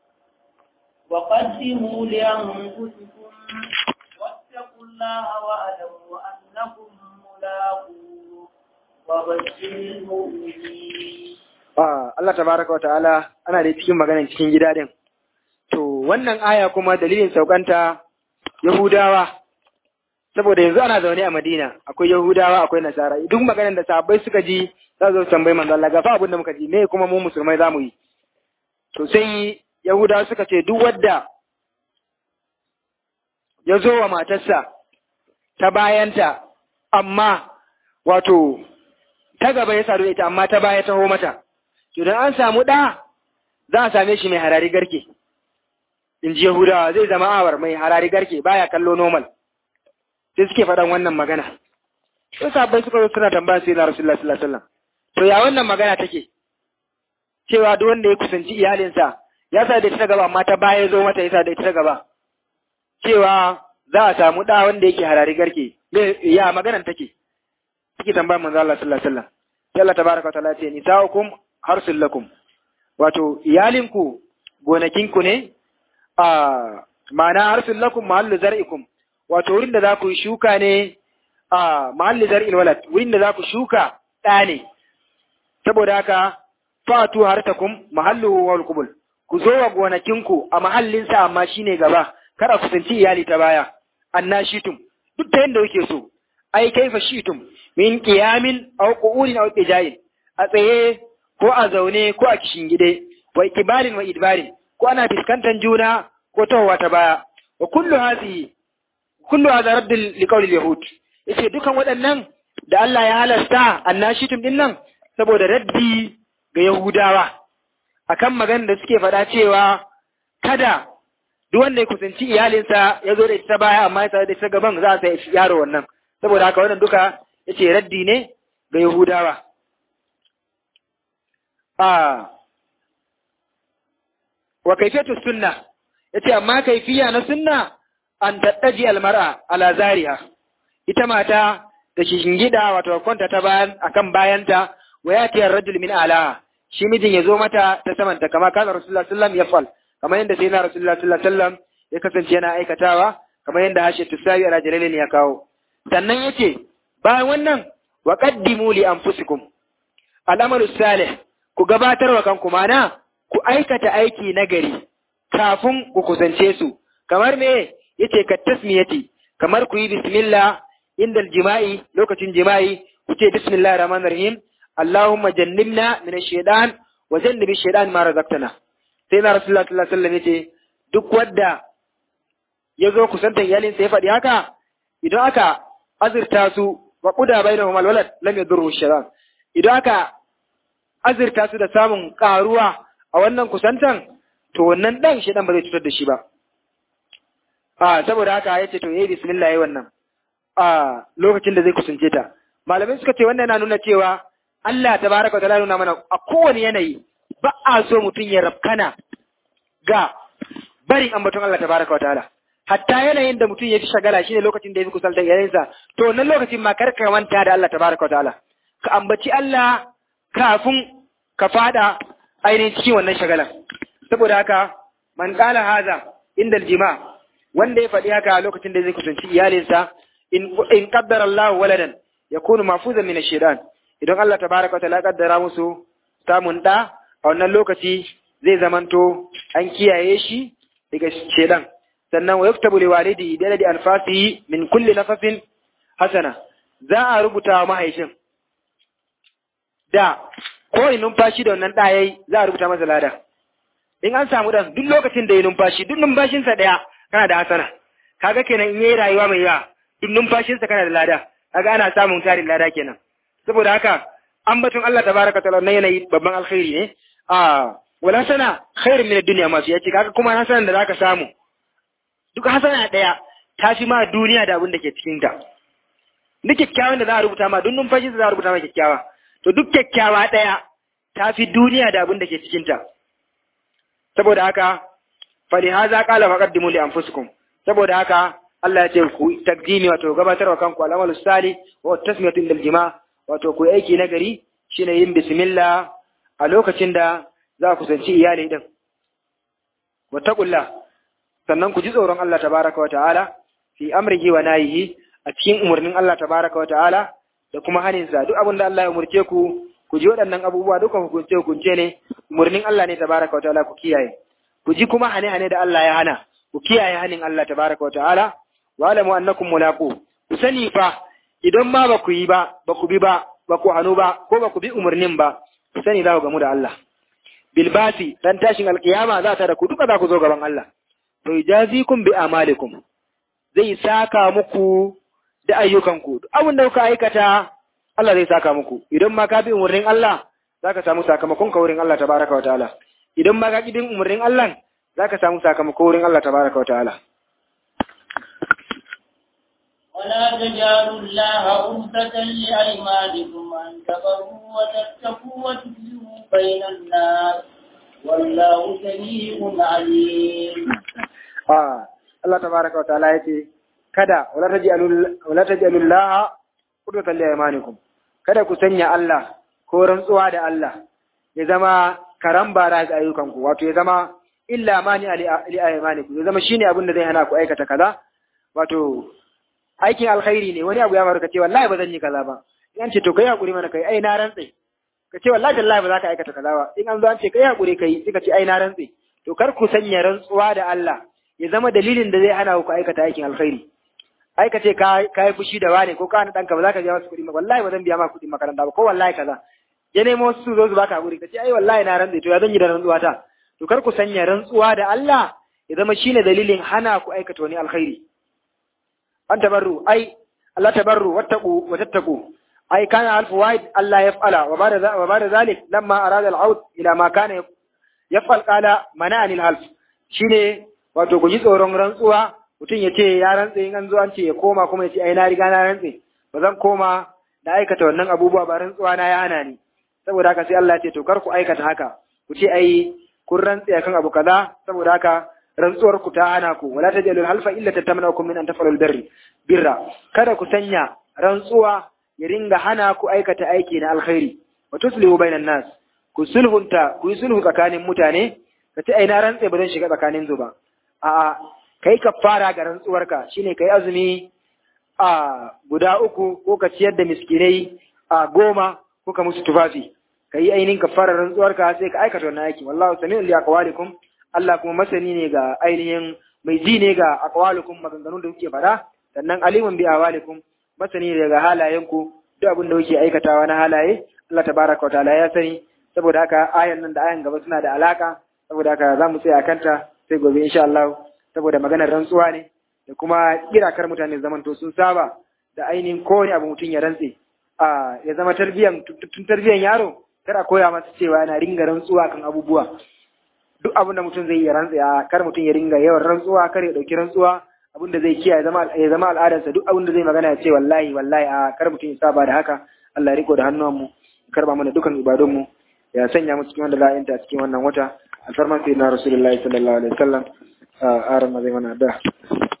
وقدموا لأنفسكم واتقوا الله واعلموا أنكم ملاقوه وبشر المؤمنين Allah tabaraka wa ta'ala ana da cikin maganan cikin gida din to wannan aya kuma dalilin saukanta Yahudawa saboda yanzu ana zaune a Madina akwai Yahudawa akwai Nasara duk maganar da sahabbai suka ji za su tambayi manzo Allah ga fa abin da muka ji me kuma mu musulmai zamu yi to sai Yahudawa suka ce duk wanda ya zo wa matarsa ta bayanta amma wato ta gaba ya sadu da ita amma ta baya taho mata to dan an samu ɗa za a same shi mai harari garke in ji Yahudawa zai zama awar mai harari garke baya kallo normal sai suke faɗan wannan magana. Sai sabbai suka zo suna tambaya sai na Rasulullah sallallahu alaihi wasallam. To ya wannan magana take? Cewa duk wanda ya kusanci iyalinsa ya sa da ita gaba amma ta baya zo mata ya sa da ita gaba. Cewa za a samu ɗa wanda yake harari garke. Ya maganan take? Suke tambaya manzo Allah sallallahu alaihi wasallam. Sai Allah tabaraka wa ta'ala ce nisa'ukum harsul lakum. Wato iyalinku gonakinku ne a ma'ana harsul lakum mahallu zar'ikum wato wurin da za ku shuka ne a mahalli zar'il walad wurin da za ku shuka ɗa ne saboda haka fatu hartakum mahallu wal qubul ku zo wa gonakinku a mahallin sa amma shine gaba kada ku sanci iyali ta baya annashitum duk ta yanda kuke so ai kaifa shitum min qiyamin aw qu'udin aw qijayin a tsaye ko a zaune ko a kishingide wa ikibalin wa idbarin ko ana fiskantar juna ko tahowa ta baya wa kullu hadhihi kullu hadha radd liqawli yahud yace dukan waɗannan da Allah ya halasta annashitum din nan saboda raddi ga yahudawa akan magana da suke faɗa cewa kada duk wanda ya kusanci iyalinsa ya zo da ita baya amma ya da ita gaban za a sai yaro wannan saboda haka wannan duka yace raddi ne ga yahudawa a wa kaifiyatu sunna yace amma kaifiya na sunna an taɗaji almar'a ala zariha ita mata da shingida wato kwanta ta bayan akan bayanta wa yati ar-rajul min alaha shi mijin ya zo mata ta samanta kama kana rasulullah sallallahu alaihi wasallam kamar yadda sai na rasulullah sallallahu alaihi wasallam ya kasance yana aikatawa kamar yadda hashe tusawi ala jalalin ya kawo sannan yace bayan wannan wa qaddimu li anfusikum al'amalu salih ku gabatar wa kanku mana ku aikata aiki nagari kafin ku kusance su kamar me yace ka tasmiyati kamar ku yi bismillah inda jima'i lokacin jima'i ku ce bismillahir rahmanir rahim allahumma jannibna min ash-shaytan wa jannibi ash-shaytan ma razaqtana sai na rasulullah sallallahu alaihi wasallam yace duk wanda ya zo kusantar iyalin sa ya faɗi haka idan aka azurta su wa quda bainahum al-walad lam yadurru ash-shaytan idan aka azurta su da samun karuwa a wannan kusantan to wannan dan shi dan ba zai cutar da shi ba a saboda haka ya ce to yayi bismillah yayi wannan a lokacin da zai kusance ta malamai suka ce wannan yana nuna cewa Allah tabaraka wa ta'ala nuna mana a kowane yanayi ba a so mutum ya rafkana ga barin ambaton Allah tabaraka wa ta'ala hatta yanayin da mutum ya fi shagala shine lokacin da ya fi kusantar yayansa to wannan lokacin ma kar ka manta da Allah tabaraka wa ta'ala ka ambaci Allah kafin ka fada ainihin cikin wannan shagalan saboda haka man qala haza inda jima wanda ya faɗi haka lokacin da zai kusanci iyalinsa in in qaddara Allah waladan yakunu mafuzan min ash-shaytan idan Allah tabaraka wa ta'ala kaddara musu samun da a wannan lokaci zai zamanto an kiyaye shi daga shedan sannan wa yuktabu li walidi bi adadi anfasihi min kulli nafasin hasana za a rubuta wa mahaifin da ko in numfashi da wannan ɗa yayi za a rubuta masa lada in an samu dan duk lokacin da ya numfashi duk numfashinsa ɗaya kana da hasana kaga kenan in yayi rayuwa mai yawa duk numfashinsa kana da lada kaga ana samun tarin lada kenan saboda haka ambaton Allah tabaraka ta'ala na yanayi babban alkhairi ne a wala sana khairin min ad-dunya masu yace kaga kuma hasanan da zaka samu duk hasana daya ta fi ma duniya da abin da ke cikin ta duk kyakkyawan da za a rubuta ma duk numfashin da za a rubuta ma kyakkyawa to duk kyakkyawa daya ta fi duniya da abin da ke cikin ta saboda haka fali haza qala faqaddimu li anfusikum saboda haka Allah ya ce ku takdimi wato gabatarwa kanku al'amalu salih wa tasmiyatu lil jima wato ku aiki na gari shine yin bismillah a lokacin da za ku sanci iyali din wattaqullah sannan ku ji tsoron Allah tabaraka wa ta'ala fi amrihi wa nahihi a cikin umarnin Allah tabaraka wa ta'ala da kuma haninsa duk abin da Allah ya umurce ku ku ji waɗannan abubuwa duka hukunce hukunce ne umarnin Allah ne tabaraka wa ta'ala ku kiyaye ku ji kuma hane hane da Allah ya hana ku kiyaye hanin Allah tabaraka wa ta'ala wa alamu annakum mulaqu ku sani fa idan ma ba ku yi ba ba ku bi ba ba ku hanu ba ko ba ku bi umarnin ba ku sani za ku gamu da Allah bil basi dan tashin alkiyama za ta da ku duka za ku zo gaban Allah to yajazikum bi amalikum zai saka muku da ayyukanku duk abin da kuka aikata Allah zai saka muku idan ma ka bi umarnin Allah zaka samu sakamakon ka wurin Allah tabaraka wa ta'ala idan ma ka kidin umarnin Allah zaka samu sakamako wurin Allah tabaraka wa ta'ala ولا تجعلوا الله عرضة لأيمانكم أن تبروا وتتقوا وتفلحوا بين الناس والله سميع عليم. آه الله تبارك وتعالى يتي kada wala taj'alul wala taj'alullah qudwatan li aymanikum kada ku sanya Allah ko rantsuwa da Allah ya zama karan bara ga ayyukanku wato ya zama illa mani li aymanikum ya zama shine abin da zai hana ku aikata kaza wato aikin alkhairi ne wani abu ya faru ka ce wallahi ba zan yi kaza ba in an ce to kai hakuri mana kai ai na rantse ka ce wallahi tallahi ba za ka aikata kaza ba in an zo an ce kai hakuri kai sai ka ce ai na rantse to kar ku sanya rantsuwa da Allah ya zama dalilin da zai hana ku aikata aikin alkhairi ai ka ce ka yi fushi da wane ko ka hana ɗanka ba za ka biya masu kuɗi wallahi ba zan biya ma kuɗin makaranta ba ko wallahi kaza ya nemo su zo su baka hakuri ka ce ai wallahi na rantse to ya zan yi da rantsuwa ta to kar ku sanya rantsuwa da Allah ya zama shine dalilin hana ku aikata wani alkhairi an tabarru ai Allah tabarru wattaqu wa tattaqu ai kana alfu wahid Allah yaf'ala wa ba'da wa ba'da zalik lamma arada al-aud ila ma kana yaf'al qala mana'ani al-half shine wato ku ji tsoron rantsuwa mutum ya ce ya rantse in an zo an ce ya koma kuma ya ce ai na riga na rantse ba zan koma da aikata wannan abubuwa ba rantsuwa na ya hana ni saboda haka sai Allah ya ce to kar ku aikata haka ku ce ai kun rantse akan abu kaza saboda haka rantsuwar ku ta hana ku wala tajalul halfa illa tatamnakum min an tafalul birri birra kada ku sanya rantsuwa ya ringa hana ku aikata aiki na alkhairi wa tuslihu bainan nas ku sulhunta ku yi sulhu tsakanin mutane ka ce ai na rantse ba zan shiga tsakanin zu ba a'a kai ka fara ga rantsuwarka shine kai azumi a guda uku ko ka ciyar da miskinai a goma ko ka musu tufafi ka yi ainihin ka fara rantsuwarka sai ka aikata wannan aiki wallahu sami'un li aqwalikum Allah kuma masani ne ga ainihin mai ji ne ga aqwalukum maganganun da kuke faɗa sannan alimun bi awalikum masani ne ga halayenku duk abin da kuke aikatawa na halaye Allah tabaraka wa ta'ala ya sani saboda haka ayan nan da ayan gaba suna da alaka saboda haka za mu tsaya kanta sai gobe insha Allah saboda maganar rantsuwa ne da kuma kirakar mutane zaman to sun saba da ainihin kowane abu mutum ya rantse a ya zama tarbiyan tun tarbiyan yaro kar a koya masa cewa yana ringa rantsuwa kan abubuwa duk abin da mutum zai yi rantse a kar mutum ya ringa yawan rantsuwa kar ya dauki rantsuwa abin da zai kiyaye zama ya zama al'adarsa duk abin da zai magana ya ce wallahi wallahi a kar mutum ya saba da haka Allah ya riko da hannuwanmu karba mana dukan ibadunmu ya sanya mu cikin wanda la'ayinta cikin wannan wata alfarman sayyidina rasulullahi sallallahu alaihi wasallam a aran zai mana da